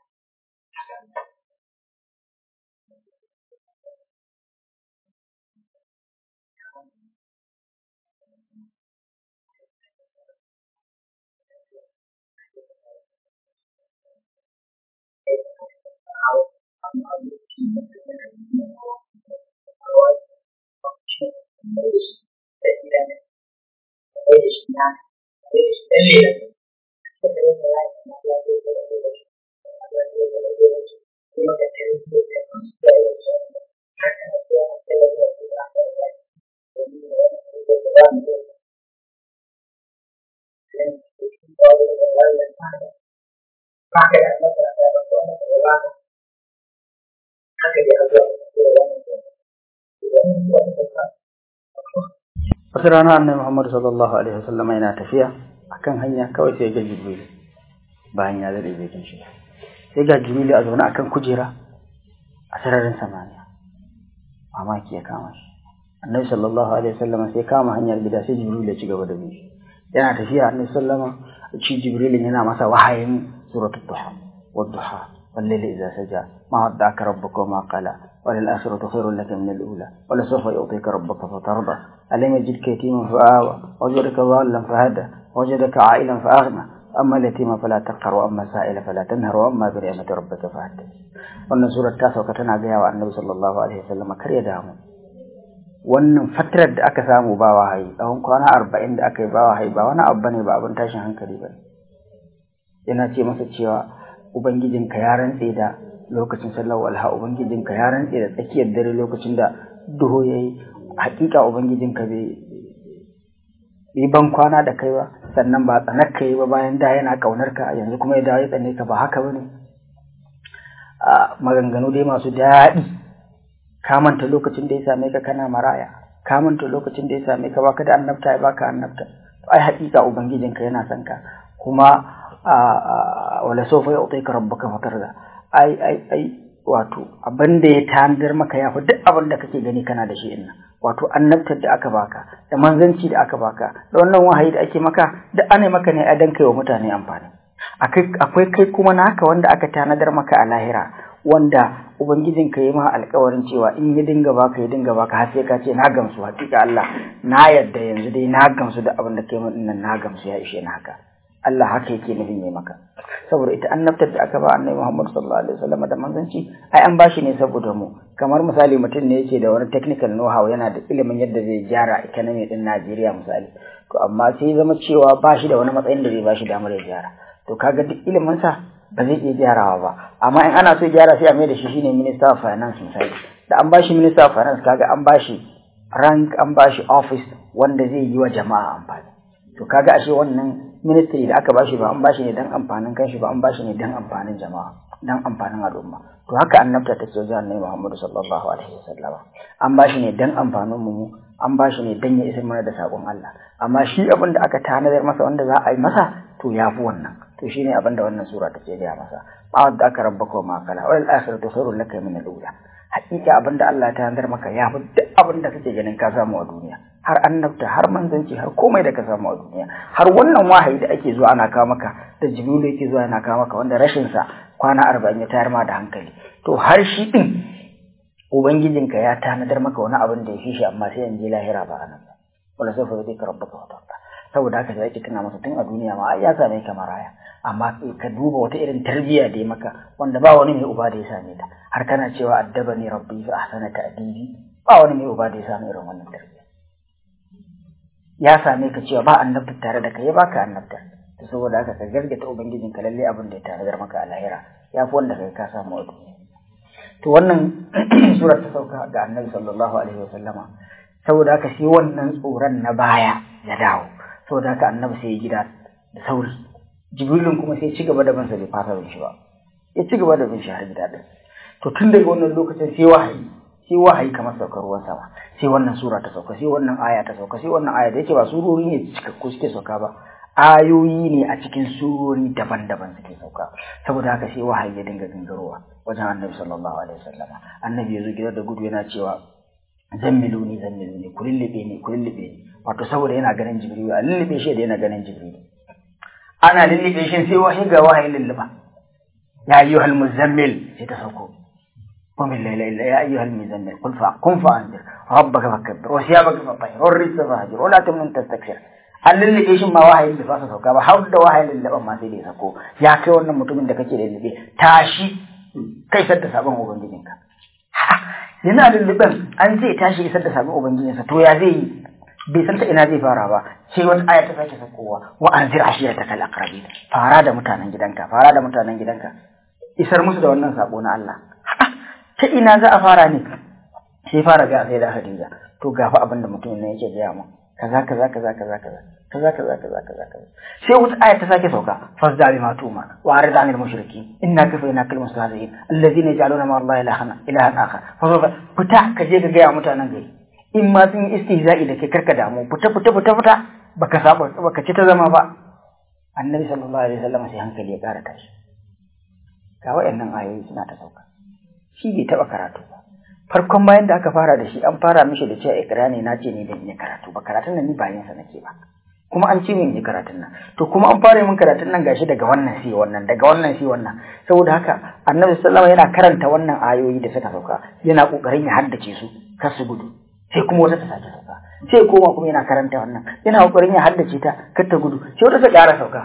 wasu rana annabi Muhammad sallallahu alaihi wasallam yana tafiya akan hanya kawai sai ga Jibril bayan ya zade jikin shi sai ga Jibril a zaune akan kujera a sararin samaniya mamaki ya kama shi annabi sallallahu alaihi wasallam sai kama hanyar gida sai Jibril ya ci gaba da bin shi yana tafiya annabi sallama ci Jibril yana masa wahayin suratul duha wadduha والليل إذا سجى ما ودعك ربك وما قلى وللآخرة خير لك من الأولى ولسوف يعطيك ربك فترضى ألم يجدك يتيما فآوى وجدك ضالا فهدى وجدك عائلا فأغنى أما اليتيم فلا تقهر وأما السائل فلا تنهر وأما بنعمة ربك فحدث wannan surar ta sauka tana gaya wa annabi sallallahu alaihi wasallam kar ya damu wannan fatarar da aka samu ba wahayi tsawon kwana arba'in da aka yi ba wahayi ba wani abu bane ba abin tashin hankali ba yana ce masa cewa Ubangijinka ya rantse da lokacin sallar walha Ubangijinka ya rantse da tsakiyar dare lokacin da duhu ya yi hakika Ubangijinka bai yi ban kwana da kai ba sannan ba tsanar ka yi ba bayan da yana ƙaunar ka yanzu kuma ya dawo ya tsane ka ba haka ba ne maganganu dai masu daɗi ka manta lokacin da ya same ka kana maraya ka manta lokacin da ya same ka baka da annabta ya baka annabta ai hakika Ubangijinka yana son ka kuma wala sofa ya utai ka rabbuka fatarda ai ai ai wato abin da ya tanadar maka ya fi duk abin da kake gani kana da shi inna wato annabtar da aka baka da manzanci da aka baka da wannan wahayi da ake maka duk ana maka ne a dan kai wa mutane amfani akwai kai kuma naka wanda aka tanadar maka a lahira wanda ubangijin ka yi ma alkawarin cewa in ya dinga baka ya dinga baka har sai ka ce na gamsu hakika Allah na yadda yanzu dai na gamsu da abin da kai min nan na gamsu ya ishe ni haka Allah haka yake nufin yi maka saboda ita annabtar da aka ba annabi Muhammad sallallahu alaihi wasallam da manzanci ai an bashi ne saboda mu kamar misali mutum ne yake da wani technical know how yana da ilimin yadda zai gyara economy din Najeriya misali to amma sai zama cewa ba shi da wani matsayin da zai ba shi damar ya gyara to kaga duk ilimin sa ba zai iya gyarawa ba amma in ana so gyara sai a mai da shi shine minister of finance misali da an bashi minister of finance kaga an bashi rank an bashi office wanda zai yi wa jama'a amfani to kaga ashe wannan ministry da aka bashi ba an bashi ne dan amfanin kanshi ba an bashi ne dan amfanin jama'a dan amfanin al'umma to haka annabta take wajen annabi Muhammad sallallahu alaihi wasallam an bashi ne dan amfanin mu an bashi ne dan ya isar mana da sakon Allah amma shi abin da aka tanadar masa wanda za a yi masa to yafi wannan to to shine abin da wannan sura take gaya masa ma wadda aka rabbaka wa ma kala wal akhiratu khairul laka min al-ula hakika abin da Allah ta handar maka ya fi duk abin da kake ganin ka samu a duniya har annabta har manzanci har komai da ka samu a duniya har wannan wahayi da ake zuwa ana kawo maka da jibrilu yake zuwa ana kawo maka wanda rashin sa kwana arba'in ya tayar ma da hankali to har shi din ubangijinka ya tanadar maka wani abin da ya fi shi amma sai in je lahira ba anan ba wala sai fa zai rabbaka wa ta'ala saboda haka sai tana masa tun a duniya ma ya same ka maraya amma ka duba wata irin tarbiyya da ya maka wanda ba wani mai uba da ya same ta har kana cewa addabani rabbi fa ahsana ta'dibi ba wani mai uba da ya same irin wannan tarbiyya ya same ka cewa ba annabta tare da kai ya baka annabta to saboda haka ka gargata ubangijin ka lalle abin da ya tanadar maka a lahira ya fi wanda kai ka samu a duniya to wannan surar ta sauka ga annabi sallallahu alaihi wa sallama saboda haka sai wannan tsoron na baya ya dawo saboda haka annabi sai ya gida da sauri jibrilun kuma sai ci gaba da bansa bai fasa bin shi ba ya ci gaba da bin shi har gida din to tun daga wannan lokacin sai wahayi sai wahayi kamar saukar ruwan sama sai wannan sura ta sauka sai wannan aya ta sauka sai wannan aya da yake ba surori ne cikakku suke sauka ba ayoyi ne a cikin surori daban-daban suke sauka saboda haka sai wahayi ya dinga gangarowa wajen annabi sallallahu alaihi wasallam annabi ya zo gida da gudu yana cewa zammiluni zammiluni ku lullube ni ku lullube ni wato saboda yana ganin jibril a lullube shi da yana ganin jibril ana lullube shi sai wahayi ga wahayi lulluba ya ayyuhal muzammil sai ta sauko قم الليل إلا يا أيها المزمل قل قم فأنذر ربك فكبر وثيابك فطهر والرجس فهجر ولا تمنن تستكثر an lullube shi ma wahayin da fasa sauka ba har da wahayin lullube ma sai da ya sako ya kai wannan mutumin da kake lullube tashi kai sadda sabon ubangijinka yana lulluben an zai tashi isar da sabon ubangijinsa to ya zai yi bai san ta ina zai fara ba sai wata aya ta sake sakowa wa anzir ashirata kal aqrabi fara da mutanen gidanka fara da mutanen gidanka isar musu da wannan sako na Allah ta ina za a fara ne sai fara ga sai da Khadija to gafa abin da mutumin nan yake gaya mu kaza kaza kaza kaza kaza kaza kaza kaza kaza kaza sai wata aya ta sake sauka fasda bi matuma wa arida anil mushriki inna kafayna kal mustahzi'in alladhina yaj'aluna ma Allah ilahan ilahan akhar fa fita ka je ka ga mutanen gari in ma sun yi istihza'i da kai karka damu fita fita fita fita baka saba baka ci ta zama ba annabi sallallahu alaihi wasallam sai hankali ya kara tashi ga wayannan ayoyi suna ta sauka shi bai taba karatu ba farkon bayan da aka fara da shi an fara mishi da cewa ikra ne na ce ni ban yi karatu ba karatun nan ni ba yin sa nake ba kuma an ce min yi karatun nan to kuma an fara min karatun nan gashi daga wannan sai wannan daga wannan sai wannan saboda haka annabi sallallahu alaihi yana karanta wannan ayoyi da suka sauka yana kokarin ya haddace su kar su gudu sai kuma wata ta sake sauka sai koma kuma yana karanta wannan yana kokarin ya haddace ta kar ta gudu sai wata ta ƙara sauka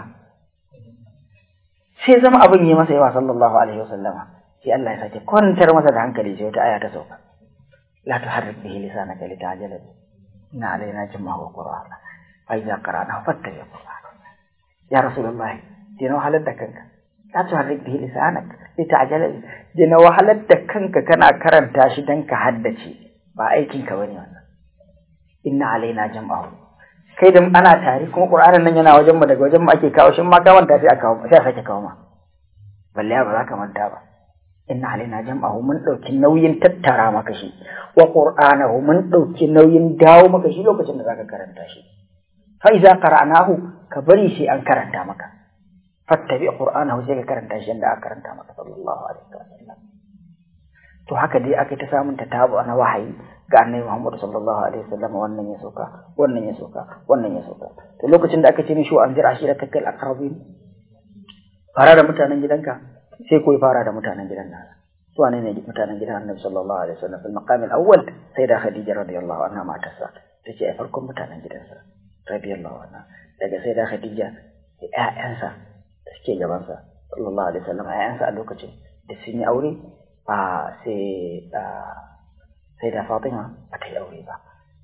sai zama abin yi masa yawa sallallahu alaihi wasallama sai Allah ya sake kwantar masa da hankali sai wata aya ta sauka la tuharrik bihi lisanaka litajala bi inna alaina jama'u qur'ana fa idza qara'na fattabi qur'ana ya rasulullahi dina wahalar da kanka la tuharrik bihi lisanaka litajala bi dina wahalar da kanka kana karanta shi dan ka haddace ba aikin ka bane wannan inna alaina jama'u kai da ana tare kuma qur'anin nan yana wajen mu daga wajen mu ake kawo shi ma ka manta sai a kawo sai a sake kawo ma balle ba za ka manta ba inna alaina jam'ahu mun dauki nauyin tattara maka shi wa qur'anahu mun dauki nauyin dawo maka shi lokacin da zaka karanta shi fa iza qara'nahu ka bari sai an karanta maka fattabi qur'anahu sai ka karanta shi inda aka karanta maka sallallahu alaihi wasallam to haka dai aka ta samun ta tabu na wahayi ga annabi Muhammad sallallahu alaihi wasallam wannan ya soka wannan ya soka wannan ya soka to lokacin da aka ce mishi wa anzir ashiratakal aqrabin fara da mutanen gidanka sai koyi fara da mutanen gidan nasa su wane ne mutanen gidan annabi sallallahu alaihi wasallam fil maqam al awwal sai da khadija radiyallahu anha matarsa tace ai farkon mutanen gidansa radiyallahu anha daga sai da khadija da ƴaƴansa da suke gabansa sallallahu alaihi wasallam ƴaƴansa a lokacin da sun yi aure a sai sai da fatima ba ta yi aure ba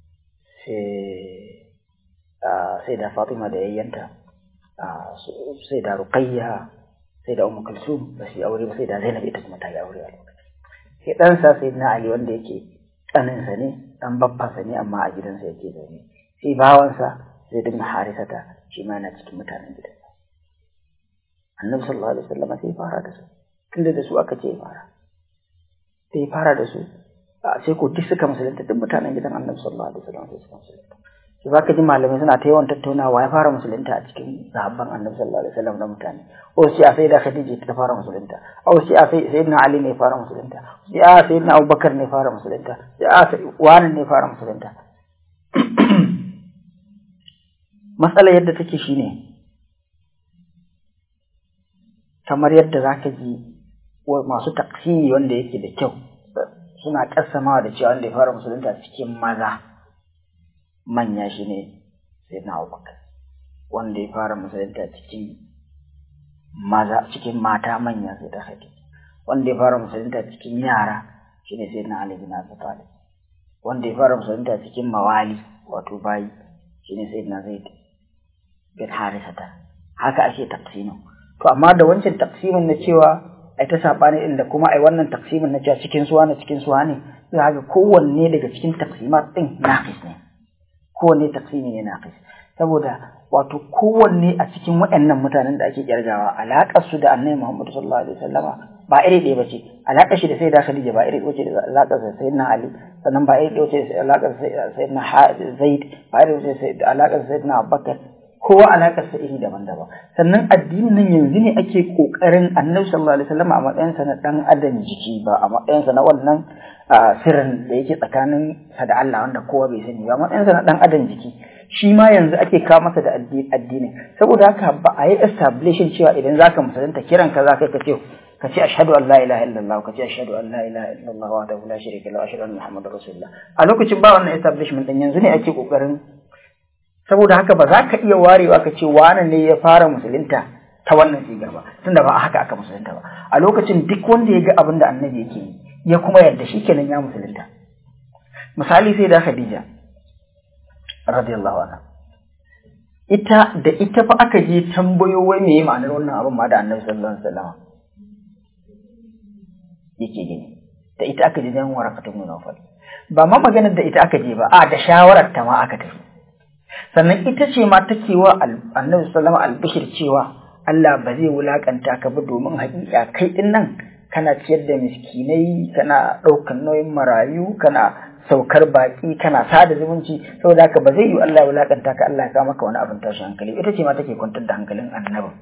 sai sai da fatima da yayyanta sai da ruqayya sai da Ummu Kulsum ba su yi aure ba sai da Zainab ita kuma ta yi aure a lokacin. Sai ɗansa sai na Ali wanda yake ɗaninsa ne ɗan babbansa ne amma a gidansa yake zaune. Sai bawansa zai dinga harisata shi ma yana cikin mutanen gidansa. Annabi sallallahu alaihi wasallam sai fara da su. Tunda da su aka ce fara. Sai fara da su sai ko duk suka musulunta duk mutanen gidan Annabi sallallahu alaihi wasallam sai suka musulunta. to zaka ji malamai suna ta yawan tattaunawa ya fara musulunta a cikin sahabban annabi sallallahu alaihi wasallam da mutane o sai a sai da khadija ta fara musulunta o sai a sai sayyidina ali ne fara musulunta sai a sayyidina abubakar ne fara musulunta sai a wani ne fara musulunta matsala yadda take shine kamar yadda zaka ji masu taksiri wanda yake da kyau suna kasamawa da cewa wanda ya fara musulunta cikin maza manya shi ne sai na abubakar wanda ya fara musulunta cikin maza cikin mata manya sai ta haƙi wanda ya fara musulunta cikin yara shi ne sai na ali bin abi talib wanda ya fara musulunta cikin mawali wato bayi shi ne sai na zaid bin harisata haka ake taqsimin to amma da wancan taqsimin na cewa ai ta sabani din da kuma ai wannan taqsimin na cewa cikin suwa ne cikin suwa ne za ga kowanne daga cikin taqsimat din naqis ne kowanne taqsimi ne naqis saboda wato kowanne a cikin waɗannan mutanen da ake kirgawa alaƙar su da annabi Muhammad sallallahu alaihi wasallama ba iri ɗaya bace alaƙar shi da sayyida Khadija ba iri ɗaya da alaƙar sa sayyidina Ali sannan ba iri ɗaya da alaƙar sayyidina Zaid ba iri ɗaya da alaƙar sayyidina Abubakar kowa alaƙar sa iri daban-daban sannan addinin nan yanzu ne ake kokarin annabi sallallahu alaihi wasallama a matsayinsa na dan adam jiki ba a matsayinsa na wannan sirrin da yake tsakanin sa da Allah wanda kowa bai sani ba matsayinsa na dan adam jiki shi ma yanzu ake kawo masa da addini saboda haka ba a yi establishing cewa idan zaka musulunta kiran ka zaka ka ce ka ce ashhadu an la ilaha illallah ka ce ashhadu an la ilaha illallah wa la la sharika lahu ashhadu anna muhammadar rasulullah a lokacin ba wannan establishment din yanzu ne ake kokarin saboda haka ba za ka iya warewa ka ce wani ne ya fara musulunta ta wannan sigar ba tunda ba a haka aka musulunta ba a lokacin duk wanda ya ga abin da annabi yake yi ya kuma yarda shi kenan ya musulunta misali sai da Khadija radiyallahu anha ita da ita fa aka je tambayo wai meye ma'anar wannan abin ma da Annabi sallallahu alaihi wasallam yake gani da ita aka je dan warakatu min nawfal ba ma maganar da ita aka je ba a da shawarar ta ma aka tafi sannan ita ce ma take wa Annabi sallallahu alaihi wasallam albishir cewa Allah ba zai wulakanta ka ba domin haƙiƙa kai din nan kana ciyar da miskinai kana ɗaukar nauyin marayu kana saukar baki kana sada zumunci saboda haka ba zai yi Allah ya wulakanta ka Allah ya kawo maka wani abin tashi hankali ita ce ma take kwantar da hankalin annabin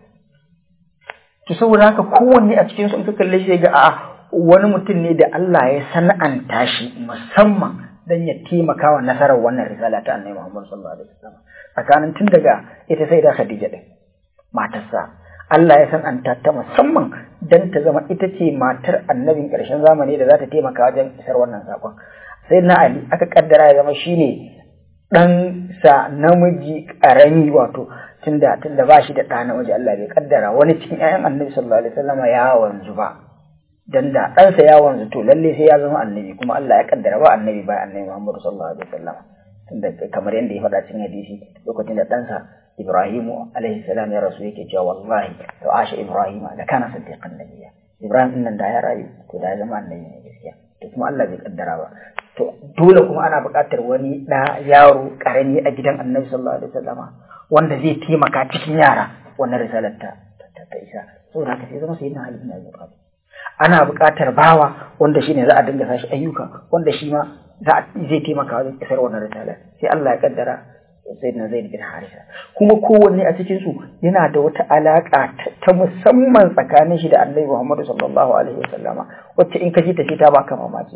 to saboda haka kowanne a cikin su in ka kalle shi ga a wani mutum ne da Allah ya sana'anta shi musamman dan ya taimaka wa nasarar wannan risala ta annabi Muhammad sallallahu alaihi wasallam tsakanin tun daga ita sai da Khadija din matarsa Allah ya san'anta ta musamman dan ta zama ita ce matar annabin ƙarshen zamani da za ta taimaka wajen isar wannan sakon sai na Ali aka kaddara ya zama shine dan sa namiji karami wato tunda tunda ba shi da ɗa namiji Allah bai kaddara wani cikin ƴaƴan annabi sallallahu alaihi wasallam ya wanzu ba dan da ɗansa ya wanzu to lalle sai ya zama annabi kuma Allah ya kaddara ba annabi ba annabi Muhammad sallallahu alaihi wasallam tunda kamar yadda ya faɗa cikin hadisi lokacin da ɗansa Ibrahimu alaihi salam ya rasu yake cewa wallahi to asha Ibrahim da kana siddiqan nabiyya Ibrahim din nan da ya rayu to da ya zama annabi ne gaskiya to kuma Allah bai kaddara ba to dole kuma ana buƙatar wani ɗa yaro ƙarami a gidan annabi sallallahu alaihi wasallama wanda zai taimaka cikin yara wannan risalar ta ta isa saboda haka sai zama sayyidina Ali bin Abi Talib ana buƙatar bawa wanda shine za a dinga sashi ayyuka wanda shi ma za zai taimaka wajen isar wannan risalar sai Allah ya kaddara sayyidina Zaid bin Harisa kuma kowanne a cikin su yana da wata alaka ta musamman tsakanin shi da Annabi Muhammad sallallahu alaihi wasallama wacce in ka ji ta ta baka mamaki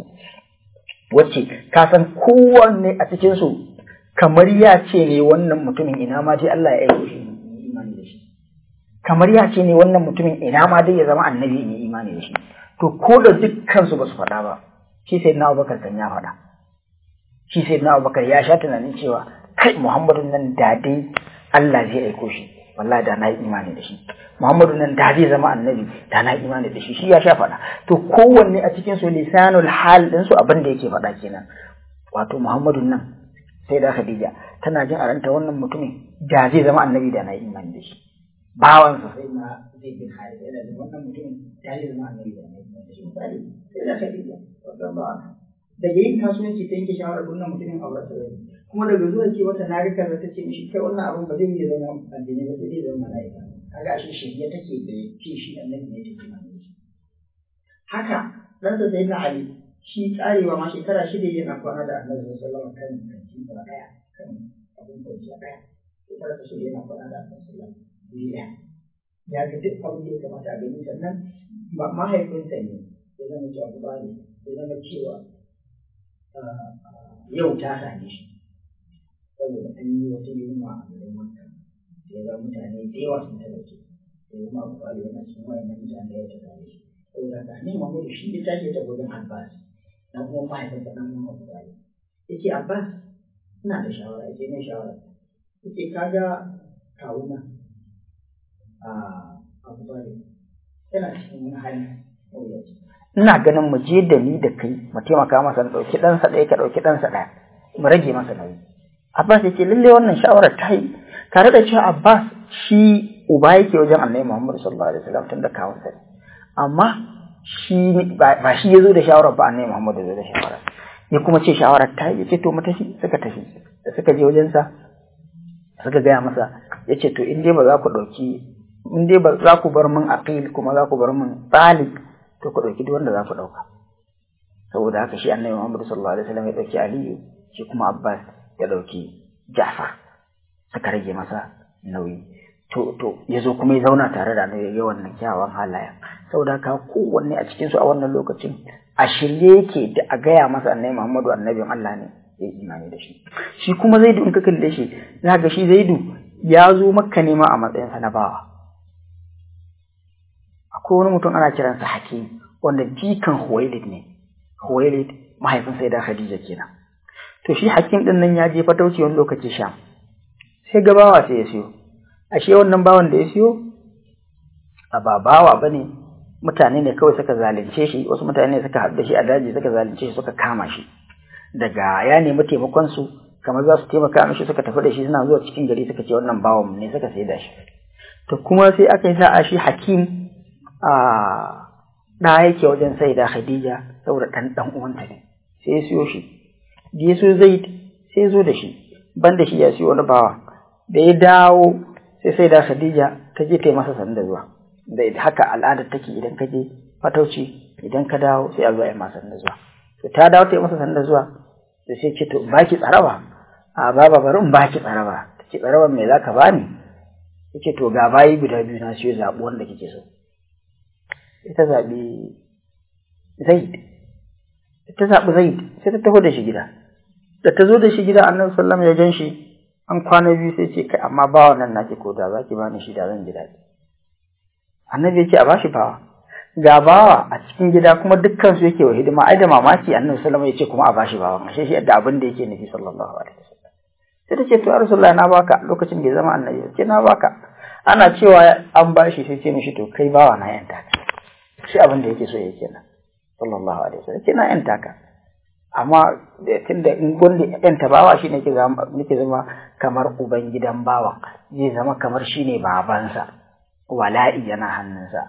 wacce ka san kowanne a cikin su kamar ya ce ne wannan mutumin ina ma dai Allah ya aiko shi imani da shi kamar ya ce ne wannan mutumin ina ma dai ya zama annabi in yi imani da shi to ko da dukkan su ba su faɗa ba shi sai na Abubakar kan ya faɗa shi sai na Abubakar ya sha tunanin cewa kai Muhammadu nan da dai Allah zai aiko shi wallahi da na yi imani da shi Muhammadu nan da zai zama annabi da na yi imani da shi shi ya sha faɗa to kowanne a cikin su lisanul hal din su abin da yake faɗa kenan wato Muhammadu nan sai da Khadija tana jin a ranta wannan mutumin da zai zama annabi da na yi imani da shi bawan sa sai na zai bin hali yana da wannan mutumin da zai zama annabi da na yi imani da shi misali sai da Khadija daga yin kasuwanci ta yanke shawarar wannan mutumin aure sa kuma daga zuwa ce wata na rika ta ce mishi kai wannan abin ba zai iya zama addini ba sai dai zama mala'ika kaga ashe shirye take da ce shi annabi ne take nan shi haka dan sa sai na ali shi karewa ma shekara shida yana kwana da annabi sallallahu alaihi wasallam kan kantin sa daya kan abin kwanciya ɗaya sai ta rasa shi yana faɗa da annabi sallallahu alaihi wasallam ya ga duk abin da ya kamata a gani sannan mahaifinsa ne ya zama cewa ba ne ya zama cewa yau ta same shi saboda an yi wata yunwa a garin wanka ya zama mutane da yawa sun talauce ya zama abu ba yana cikin wayannan mutane ya ta same shi saboda ka ne mamu da shi ya tashi ta gurin abbas na kuma mahaifinsa ɗan kuma abu ba ya ce abbas ina da shawara ya ce ne shawara ya ce kaga kawuna a abu ba yana cikin wani hali mawuyaci ina ganin mu je da ni da kai mu taimaka masa na ɗauki ɗansa ɗaya ka ɗauki ɗansa ɗaya mu rage masa nauyi Abbas ya ce lalle wannan shawarar ta yi tare da cewa Abbas shi uba yake wajen Annabi Muhammad sallallahu alaihi wasallam tun da kawunsa ne amma shi ba shi ya zo da shawarar ba Annabi Muhammad ya zo da shawarar ya kuma ce shawarar ta yi ya ce to mu tafi suka tafi da suka je wajensa suka gaya masa ya ce to in dai ba za ku ɗauki in dai ba za ku bar min aqil kuma za ku bar min talib to ku ɗauki duk wanda za ku ɗauka saboda haka shi annabi Muhammad sallallahu alaihi wasallam ya ɗauki Aliyu shi kuma Abbas ya ɗauki Ja'far suka rage masa nauyi to to ya zo kuma ya zauna tare da annabi ya wannan kyawawan halayen saboda haka kowanne a cikin su a wannan lokacin a shirye yake da a gaya masa annabi Muhammadu annabin Allah ne ya imani da shi shi kuma Zaidu in ka kalle shi za ga shi Zaidu ya zo makka ne ma a matsayinsa na bawa akwai wani mutum ana kiransa hakim wanda jikan huwailid ne huwailid mahaifin sai da khadija kenan to shi hakim din nan ya je fatauci wani lokaci sham sai gabawa sai ya siyo ashe wannan bawan da ya siyo a ba bawa bane mutane ne kawai suka zalunce shi wasu mutane ne suka haɗu da shi a daji suka zalunce shi suka kama shi daga ya nemi taimakon su kamar za su taimaka mishi suka tafi da shi suna zuwa cikin gari suka ce wannan bawan ne suka sai da shi to kuma sai aka yi sa'a shi hakim a ɗa yake wajen sai da Khadija saboda ɗan ɗan uwanta ne sai ya siyo shi da ya so Zaid sai ya zo da shi ban da shi ya siyo wani bawa da ya dawo sai sai da Khadija ta je ta yi masa sanda zuwa da haka al'adar take idan ka je fatauci idan ka dawo sai a zo a yi masa sanda zuwa to ta dawo ta yi masa sanda zuwa da sai ce to baki tsaraba a baba bari in baki tsaraba ta ce tsaraban me zaka bani yace to ga bayi guda biyu na siyo zaɓi wanda kike so ita zaɓi zaid ta zaɓi zaid sai ta taho da shi gida da ta zo da shi gida annabi sallam ya gan shi an kwana biyu sai ce kai amma bawa nan nake ko da zaki bani shi da zan ji daɗi annabi ya ce a bashi bawa ga bawa a cikin gida kuma dukkan su yake wa hidima ai da mamaki annabi sallam ya ce kuma a bashi bawa ashe shi yadda abin da yake nufi sallallahu alaihi wasallam sai ta ce to ya rasulullahi na baka lokacin da ya zama annabi ce na baka ana cewa an bashi sai ce mishi to kai bawa na yanta ka shi abin da yake so yake nan sallallahu alaihi wasallam kina yan taka amma tunda in gonde yan bawa shi ne ke zama nake zama kamar uban gidan bawa zai zama kamar shine babansa wala'i yana hannunsa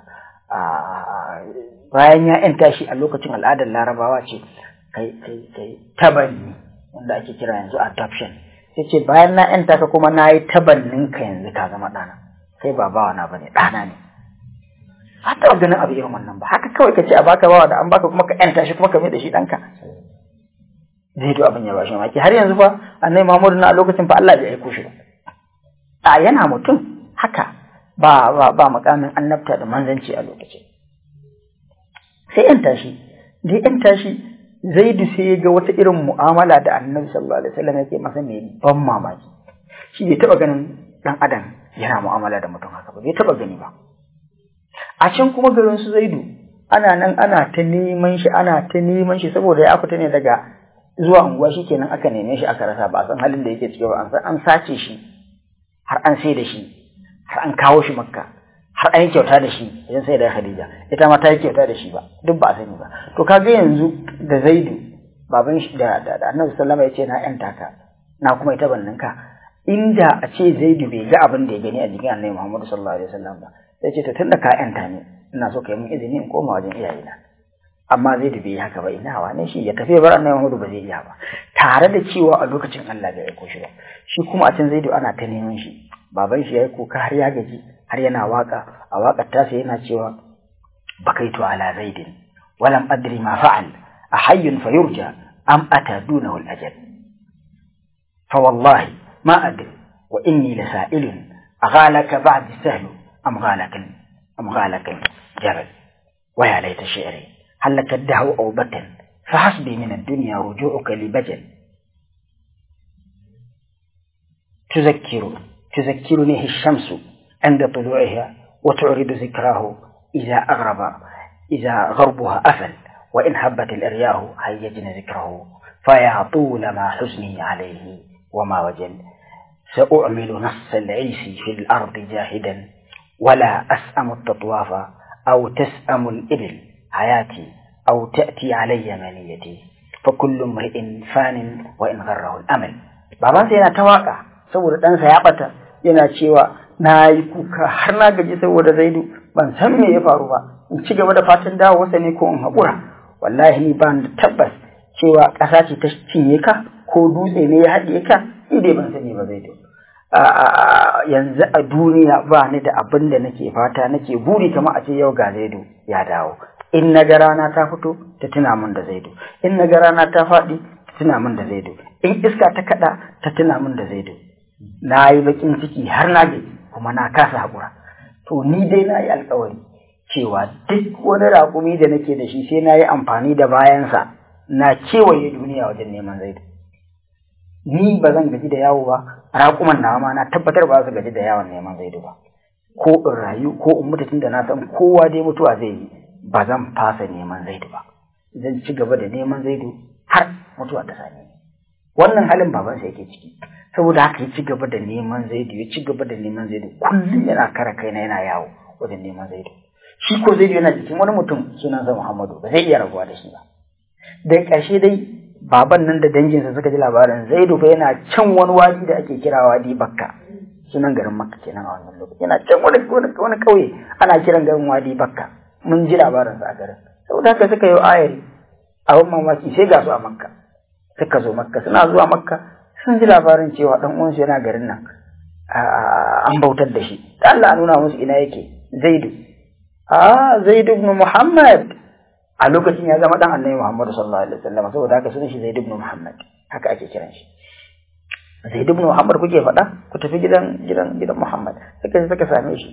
bayan ya yanta shi a lokacin al'adar larabawa ce kai kai kai tabanni wanda ake kira yanzu adoption sai ce bayan na yanta ka kuma na yi tabannin ka yanzu ka zama ɗana kai ba bawa na bane ɗana ne ba taɓa ganin abu irin wannan ba haka kawai ka ce a baka bawa da an baka kuma ka yanta shi kuma ka mai da shi ɗanka zai to abin ya ba shi maki har yanzu fa annai Muhammadu na a lokacin fa Allah bai aiko shi ba a yana mutum haka ba ba ba makamin annabta da manzanci a lokacin sai yanta shi da yanta shi Zaidu sai ya ga wata irin mu'amala da Annabi sallallahu alaihi wasallam yake masa mai ban mamaki shi bai taɓa ganin ɗan adam yana mu'amala da mutum haka ba bai taɓa gani ba a can kuma garin su zaidu ana nan ana ta neman shi ana ta neman shi saboda ya fita ne daga zuwa unguwa shi kenan aka neme shi aka rasa ba a san halin da yake ciki ba an san an sace shi har an sai da shi har an kawo shi makka har an yi kyauta da shi idan sai da khadija ita ma ta yi kyauta da shi ba duk ba a sani ba to kaga yanzu da zaidu baban shi da da annabi sallama ya ce na yan taka na kuma ita bannin ka inda a ce zaidu bai ga abin da ya gani a jikin annabi muhammadu sallallahu alaihi wasallam ba sai ce to tunda ka yanta ne ina so ka yi min izini in koma wajen iyayena amma zai da bai yi haka ba ina wane shi ya tafi bar annabi Muhammadu ba zai iya ba tare da cewa a lokacin Allah bai aiko shi ba shi kuma a can zaidu ana ta neman shi baban shi yayi kuka har ya gaji har yana waka a wakar tasa yana cewa bakaitu ala zaidin walam adri ma fa'al ahayyun fayurja am ata dunahu al-ajal fa wallahi ما أدري وإني لسائل أغالك بعد سهل أم غالك أم غالك جبل ويا ليت شعري هل لك الدهو أو بطن فحسبي من الدنيا رجوعك لبجل تذكر تذكرني الشمس عند طلوعها وتعرض ذكراه إذا أغرب إذا غربها أفل وإن هبت الإرياح هيجن ذكره فيا طول ما حزني عليه وما وجل سأعمل نص العيس في الأرض جاهدا ولا أسأم التطواف أو تسأم الإبل حياتي أو تأتي علي منيتي فكل امرئ فان وإن غره الأمل babansa yana ta waka saboda ɗansa ya ɓata yana cewa na yi kuka har na gaji saboda zaidu ban san me ya faru ba in ci gaba da fatan dawowarsa ne ko in haƙura wallahi ni ba da tabbas cewa ƙasa ce ta cinye ka ko dutse ne ya haɗiye ka ni dai ban sani ba zaidu yanzu a duniya ba ni da abin da nake fata nake buri kamar a ce yau ga zaidu ya dawo in na ga rana ta fito ta tuna min da zaidu in na ga rana ta faɗi ta tuna min da zaidu in iska ta kaɗa ta tuna min da zaidu na yi bakin ciki har na gaji kuma na kasa haƙura to ni dai na yi alkawari cewa duk wani raƙumi da nake da shi sai na yi amfani da bayansa na kewaye duniya wajen neman zaidu ni ba zan gaji da yawo ba raƙuman nawa ma na tabbatar ba su gaji da yawon neman zaidu ba ko in rayu ko in mutu tun da na san kowa dai mutuwa zai yi ba zan fasa neman zaidu ba zan ci gaba da neman zaidu har mutuwa ta same ni wannan halin babansa yake ciki saboda haka ya ci gaba da neman zaidu ya ci gaba da neman zaidu kullum yana kara kaina yana yawo wajen neman zaidu shi ko zaidu yana jikin wani mutum sunansa muhammadu ba zai iya rabuwa da shi ba da ƙarshe dai baban nan da danginsa suka ji labarin zaidu fa yana can wani wadi da ake kira wadi bakka sunan garin makka kenan a wannan lokaci yana can wani wani ƙauye ana kiran garin wadi bakka mun ji labarinsa a garin saboda haka suka yi ayari abin mamaki sai ga su a makka suka zo makka suna zuwa makka sun ji labarin cewa dan uwansu yana garin nan an bautar da shi da Allah nuna musu ina yake zaidu a zaidu ibn muhammad a lokacin ya zama dan annabi muhammad sallallahu alaihi wasallam saboda haka sunan shi zaidu ibn muhammad haka ake kiran shi zaidu ibn muhammad kuke faɗa ku tafi gidan gidan gidan muhammad suka suka same shi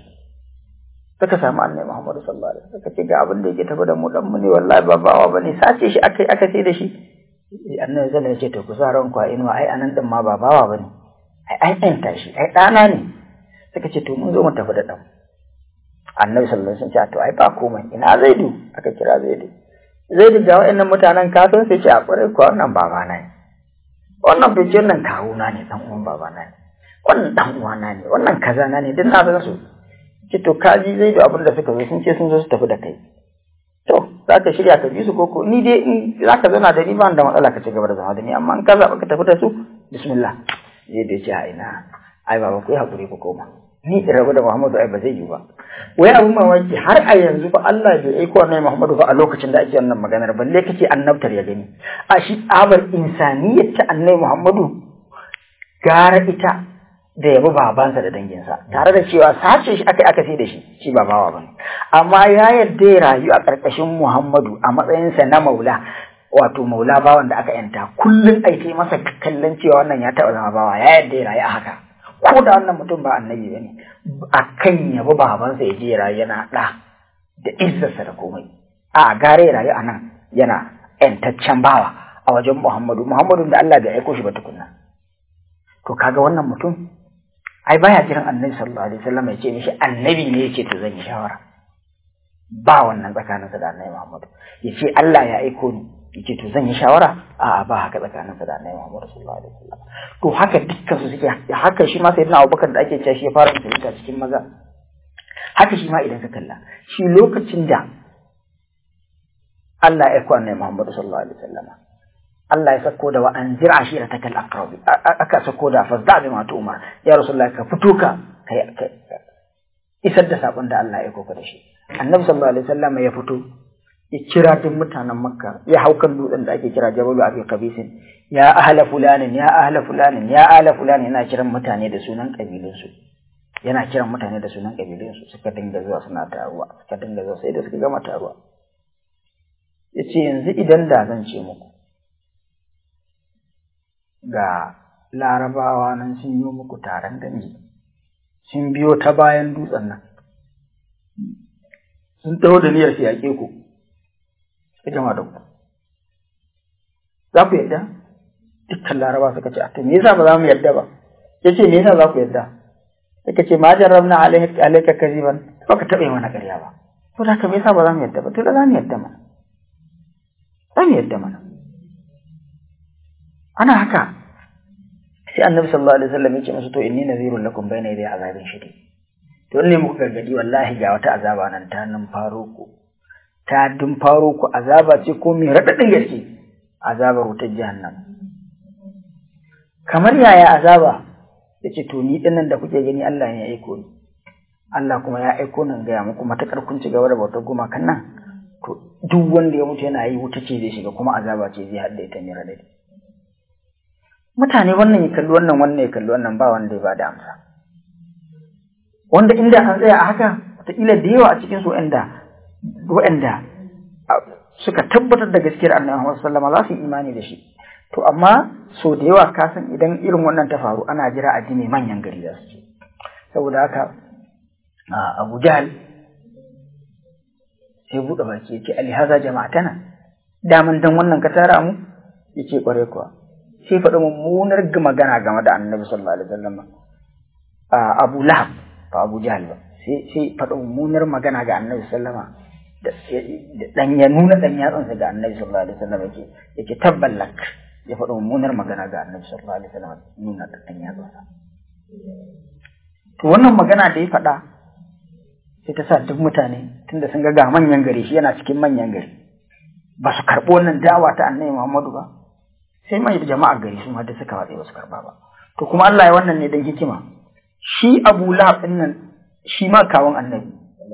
suka samu annabi muhammad sallallahu alaihi wasallam suka ce ga abin da yake tafi da mu dan mu ne wallahi ba bawa bane sace shi akai aka sai da shi annabi sallallahu alaihi wasallam ya ce to ku sa ranku a inuwa ai anan din ma ba bawa bane ai an yanta shi ai ɗana ne suka ce to mun zo mu tafi da ɗan annabi sallallahu alaihi wasallam ce to ai ba komai ina zaidu aka kira zaidu zaidu ga wa'annan mutanen kafin sai ce a kwarai ko wannan baba na ne wannan fice nan kawuna ne dan uwan baba na ne wannan dan uwana ne wannan kaza na ne duk na san su ce to kaji zaidu abin da suka zo sun ce sun zo su tafi da kai to za ka shirya ka bi su koko ni dai in za ka zauna da ni ba da matsala ka ci gaba da zama da ni amma in ka zaɓa ka tafi da su bismillah zai da ce a ina ai baba ku yi haƙuri ku koma ni in rabu da Muhammadu ai ba zai yi ba wai abun mamaki har a yanzu ba Allah bai aiko annabi Muhammadu ba a lokacin da ake wannan maganar balle kace annabtar ya gani a shi abar insaniyar ta annabi Muhammadu gara ita da yabi babansa da danginsa tare da cewa sace shi aka aka sai da shi shi ba bawa bane amma ya yarda ya rayu a ƙarƙashin Muhammadu a matsayinsa na maula wato maula bawan da aka yanta kullum ai kai masa kallon cewa wannan ya taɓa zama bawa ya yarda ya rayu a haka ko da wannan mutum ba annabi bane a kan yabi babansa ya je ya rayu yana ɗa da izzarsa da komai a gare ya rayu a nan yana yantaccen bawa a wajen Muhammadu Muhammadu da Allah bai aiko shi ba tukunna to kaga wannan mutum ai baya kiran annabi sallallahu alaihi wasallam ya ce mishi annabi ne yake to zan yi shawara ba wannan tsakaninsa da annabi Muhammadu ya ce Allah ya aiko ni yace to zan yi shawara a ba haka tsakaninsa da annabi Muhammad sallallahu alaihi wasallam to haka dukkan su suke haka shi ma sayyidina Abubakar da ake cewa shi ya fara musulunta cikin maza haka shi ma idan ka kalla shi lokacin da Allah ya aiko annabi Muhammad sallallahu alaihi wasallam Allah ya sako da wa anzir ashiratakal aqrabi aka sako da fasda bi ma umar ya rasulullahi ka fito ka kai isar da sakon da Allah ya aiko ka da shi annabi sallallahu alaihi wasallam ya fito ya kira duk mutanen makka ya hau kan dutsen da ake kira jabalu abi qabisin ya ahla fulanin ya ahla fulanin ya ahla fulanin yana kiran mutane da sunan kabilunsu yana kiran mutane da sunan kabilunsu suka dinga zuwa suna taruwa suka dinga zuwa sai da suka gama taruwa yace yanzu idan da zan ce muku ga larabawa nan sun yi muku taron dangi sun biyo ta bayan dutsen nan sun taho da niyyar su yaƙe ku su jama da ku za ku yadda dukkan laraba suka ce to me yasa ba za mu yadda ba ya ce me yasa za ku yadda suka ce ma jarrabna alaika kaziban ba ka taɓa yi mana ƙarya ba to da haka me yasa ba za mu yadda ba to da za mu yadda mana za mu yadda mana ana haka sai annabi sallallahu alaihi wasallam ya ce musu to inni nazirun lakum bayna yaday azabin shadid to ne muku gargadi wallahi ga wata azaba nan ta nan faro ku ta dun faro ku azaba ce ko mai radadin gaske azabar wutar jahannam kamar yaya azaba yace to ni dinnan da kuke gani Allah ne ya aiko ni Allah kuma ya aiko nan gaya muku matakar kun ci gaba da bautar gumakan nan to duk wanda ya mutu yana yi wuta ce zai shiga kuma azaba ce zai hadda ita mai radadi mutane wannan ya kalli wannan wannan ya kalli wannan ba wanda ya ba da amsa wanda inda an tsaya a haka wataƙila da yawa a cikin su waɗanda waɗanda suka tabbatar da gaskiyar annabi Muhammad sallallahu alaihi wasallam za su yi imani da shi to amma so da yawa ka san idan irin wannan ta faru ana jira a ji mai manyan gari za su ce saboda haka Abu Jahl sai buɗe baki ya ce alihaza jama'atana daman dan wannan ka tara mu yace kware kuwa sai faɗi mummunar magana game da annabi sallallahu alaihi wasallam Abu Lahab ba Abu Jahl ba sai sai faɗi mummunar magana ga annabi sallama da dan ya nuna dan yatsansa ga annabi sallallahu alaihi wasallam yake yake tabballak ya faɗi mummunar magana ga annabi sallallahu alaihi wasallam nuna dan yatsansa to wannan magana da ya faɗa sai ta sa duk mutane tunda sun ga ga manyan gari shi yana cikin manyan gari ba su karɓi wannan dawa ta annabi Muhammadu ba sai mai jama'ar gari su ma da suka watsa ba su karɓa ba to kuma Allah ya wannan ne dan hikima shi Abu Lahab din nan shi ma kawun annabi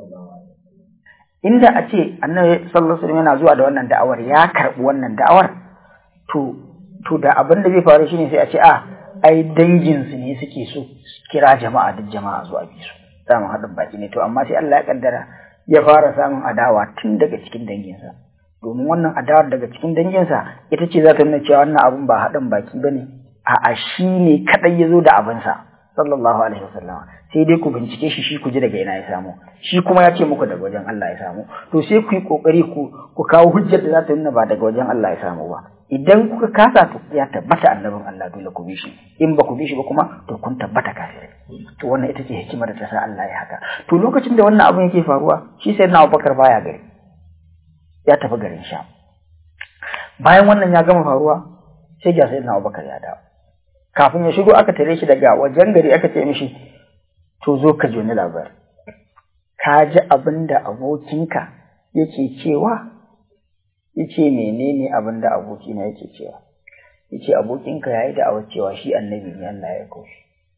inda a ce annabi sallallahu alaihi wasallam yana zuwa da wannan da'awar ya karɓi wannan da'awar to to da abin da zai faru shine sai a ce a ai dangin su ne suke so kira jama'a duk jama'a zuwa bi su samun haɗin baki ne to amma sai Allah ya kaddara ya fara samun adawa tun daga cikin danginsa domin wannan adawar daga cikin danginsa ita ce za ta nuna cewa wannan abun ba haɗin baki ba ne a'a shi ne kaɗai ya zo da abinsa sallallahu alaihi wasallam sai dai ku bincike shi shi ku ji daga ina ya samu shi kuma ya ce muku daga wajen Allah ya samu to sai ku yi kokari ku ku kawo hujjar da za ta nuna ba daga wajen Allah ya samu ba idan kuka kasa to ya tabbata annabin Allah dole ku bi shi in ba ku bi shi ba kuma to kun tabbata kafirai to wannan ita ce hikimar da ta sa Allah ya haka to lokacin da wannan abin yake faruwa shi sai na Abubakar baya gari ya tafi garin Sham bayan wannan ya gama faruwa sai ga sayyidina Abubakar ya dawo kafin ya shigo aka tare shi daga wajen gari aka ce mishi to zo ka joni labari ka ji abin da abokinka yake cewa yace menene abin da abokina yake cewa yace abokinka yayi da awar cewa shi annabi ne Allah ya koshi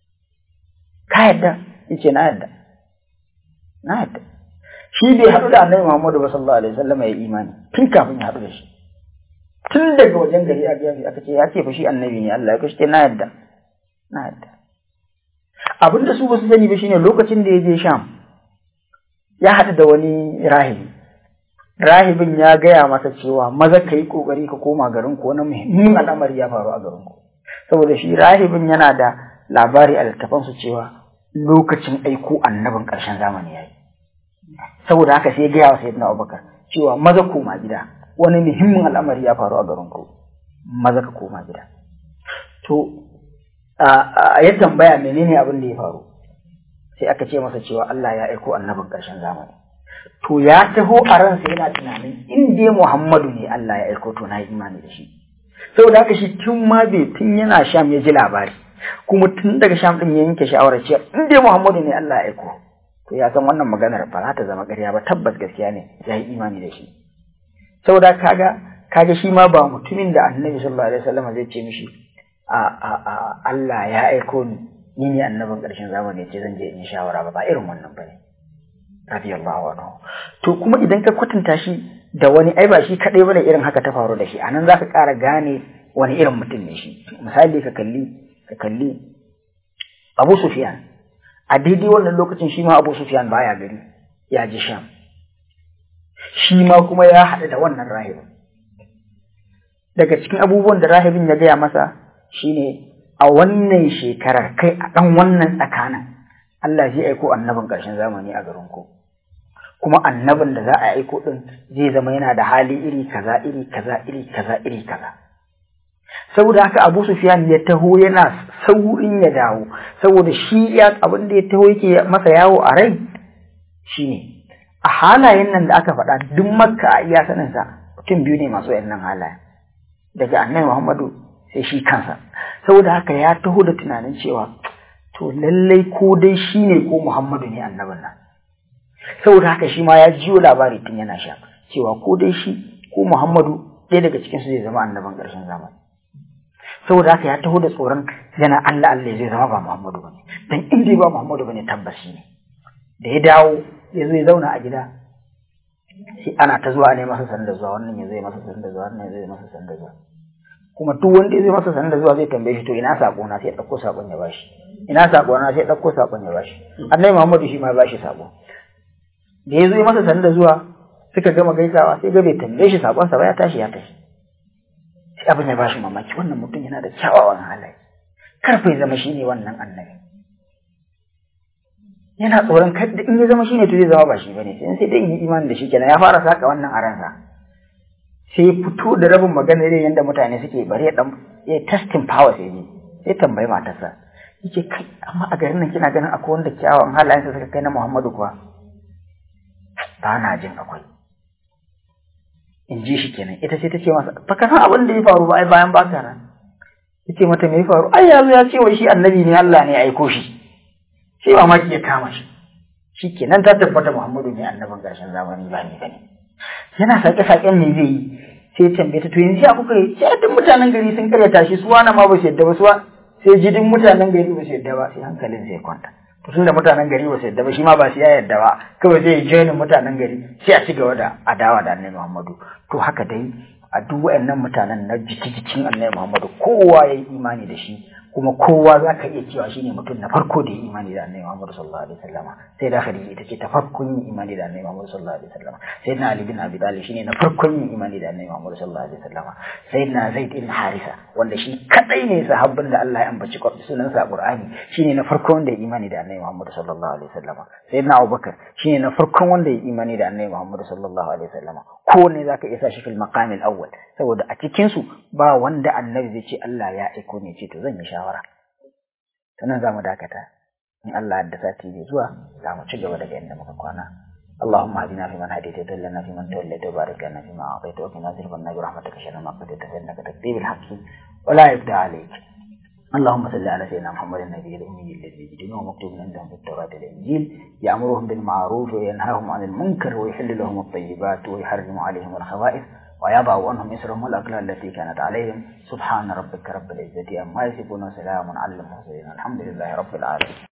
ka yadda yace na yadda na yadda shi bai haɗu da annabi Muhammadu ba sallallahu alaihi wasallam ya imani tun kafin ya haɗu da shi tun daga wajen gari a gefe aka ce ya ce fa shi annabi ne Allah ya koshi na yadda na yadda abin da su ba su sani ba shine lokacin da ya je Sham ya haɗu da wani rahibi rahibin ya gaya masa cewa maza ka yi ƙoƙari ka koma garin ku wani muhimmin al'amari ya faru a garin ku saboda shi rahibin yana da labari a littafansu cewa lokacin aiko annabin ƙarshen zamani ya yi saboda haka sai gaya wa sayyidina abubakar cewa maza koma gida wani muhimmin al'amari ya faru a garin ku maza ka koma gida to ya tambaya menene abin da ya faru sai aka ce masa cewa Allah ya aiko annabin ƙarshen zamani to ya taho a ransa yana tunanin in dai Muhammadu ne Allah ya aiko to na yi imani da shi saboda haka shi tun ma bai tun yana sham ya ji labari kuma tun daga sham din ya yanke shawarar cewa in dai Muhammadu ne Allah ya aiko to ya san wannan maganar ba za ta zama ƙarya ba tabbas gaskiya ne ya yi imani da shi saboda kaga kaga shi ma ba mutumin da Annabi sallallahu alaihi wasallam zai ce mishi a a a Allah ya aiko ni ni ne annabin ƙarshen zamani ce zan je in shawara ba ba irin wannan bane radiyallahu anhu to kuma idan ka kwatanta shi da wani ai ba shi kadai bane irin haka ta faru da shi anan zaka ƙara gane wani irin mutum ne shi misali ka kalli ka kalli Abu Sufyan a daidai wannan lokacin shi ma Abu Sufyan baya gari ya ji Sham shi ma kuma ya haɗu da wannan rahibin daga cikin abubuwan da rahibin ya gaya masa shine a wannan shekarar kai a ɗan wannan tsakanin Allah zai aiko annabin ƙarshen zamani a garin ku kuma annabin da za a aiko ɗin zai zama yana da hali iri kaza iri kaza iri kaza iri kaza saboda haka Abu Sufyan ya taho yana saurin ya dawo saboda shi ya abin da ya taho yake masa yawo a rai shine a halayen nan da aka faɗa duk makka a iya sanin sa mutum biyu ne masu yannan halayen daga annabi Muhammadu sai shi kansa saboda haka ya taho da tunanin cewa to lallai ko dai shi ne ko Muhammadu ne annabin nan saboda haka shi ma ya jiyo labari tun yana sha cewa ko dai shi ko Muhammadu ɗaya daga cikin su zai zama annabin ƙarshen zamani saboda haka ya taho da tsoron yana Allah Allah zai zama ba Muhammadu bane dan in dai ba Muhammadu bane tabbas shi ne da ya dawo ya zo ya zauna a gida sai ana ta zuwa ne masa sanda zuwa wannan ya zai masa sanda zuwa wannan ya zai masa sanda zuwa kuma duk wanda ya zai masa sanda zuwa zai tambaye shi to ina sako na sai ya dauko sakon ya bashi ina sako na sai ya dauko sakon ya bashi annabi Muhammadu shi ma ya bashi sako da ya zo ya masa sanda zuwa suka gama gaisawa sai ga bai tambaye shi sakon sa ba ya tashi ya tashi sai abin ya bashi mamaki wannan mutum yana da kyawawan halaye karfa ya zama shine wannan annabi yana tsoron kada in ya zama shine to zai zama ba shi bane sai sai dai in yi imani da shi kenan ya fara saka wannan a ransa sai fito da rabin magana irin yadda mutane suke bari ya dan ya testing power sai ne sai tambayi matarsa yake kai amma a garin nan kina ganin akwai wanda kyawawan halayensa suka kai na Muhammadu kuwa ba na jin akwai in ji shi kenan ita sai ta ce masa ba ka san abin da ya faru ba ai bayan baka nan yace mata me ya faru ai yazo ya ce wai shi annabi ne Allah ne ya aiko shi sai mamaki ya kama shi shikenan ta tabbata Muhammadu ne annabin ƙarshen zamani ba ni bane yana sake saken me zai yi sai ya tambaye ta to yanzu ya kuka yi sai duk mutanen gari sun karyata shi suwa na ma ba su yadda ba suwa sai jidin mutanen gari ba su yadda ba sai hankalin sai kwanta to tun da mutanen gari ba su yadda ba shi ma ba su ya yadda ba kawai zai joinin mutanen gari sai a ci gaba da adawa da annabi Muhammadu to haka dai a duk wayannan mutanen na jiki-jikin annabi Muhammadu kowa ya yi imani da shi kuma kowa za ka iya cewa shine mutum na farko da ya imani da annabi Muhammad sallallahu alaihi wasallam sai da Khadija ita ce ta farkon yin imani da annabi Muhammad sallallahu alaihi wasallam sai na Ali bin Abi Talib shine na farkon yin imani da annabi Muhammad sallallahu alaihi wasallam sai na Zaid bin Harisa wanda shi kadai ne sahabban da Allah ya ambaci sunan sa Qur'ani shine na farkon wanda ya imani da annabi Muhammad sallallahu alaihi wasallam sai na Abubakar shine na farkon wanda ya imani da annabi Muhammad sallallahu alaihi wasallam kowanne zaka iya sa shi fil maqamil awwal saboda a cikin su ba wanda annabi zai ce Allah ya aiko ne ce to zan yi shawara sannan za mu dakata in Allah da sati bai zuwa za mu ci gaba daga inda muka kwana اللهم اهدنا فيمن هديت وتولنا فيمن توليت وبارك لنا فيما اعطيت وقنا واصرف عنا برحمتك شر ما قضيت فانك تقضي بالحق ولا يبدى عليك اللهم صل على سيدنا محمد النبي الامي الذي يجدونه مكتوب عندهم في التوراه والانجيل يامرهم بالمعروف وينهاهم عن المنكر ويحل لهم الطيبات ويحرم عليهم الخبائث ويضع عنهم إسرهم والأغلال التي كانت عليهم سبحان ربك رب العزة أما يصفون وسلام على المرسلين الحمد لله رب العالمين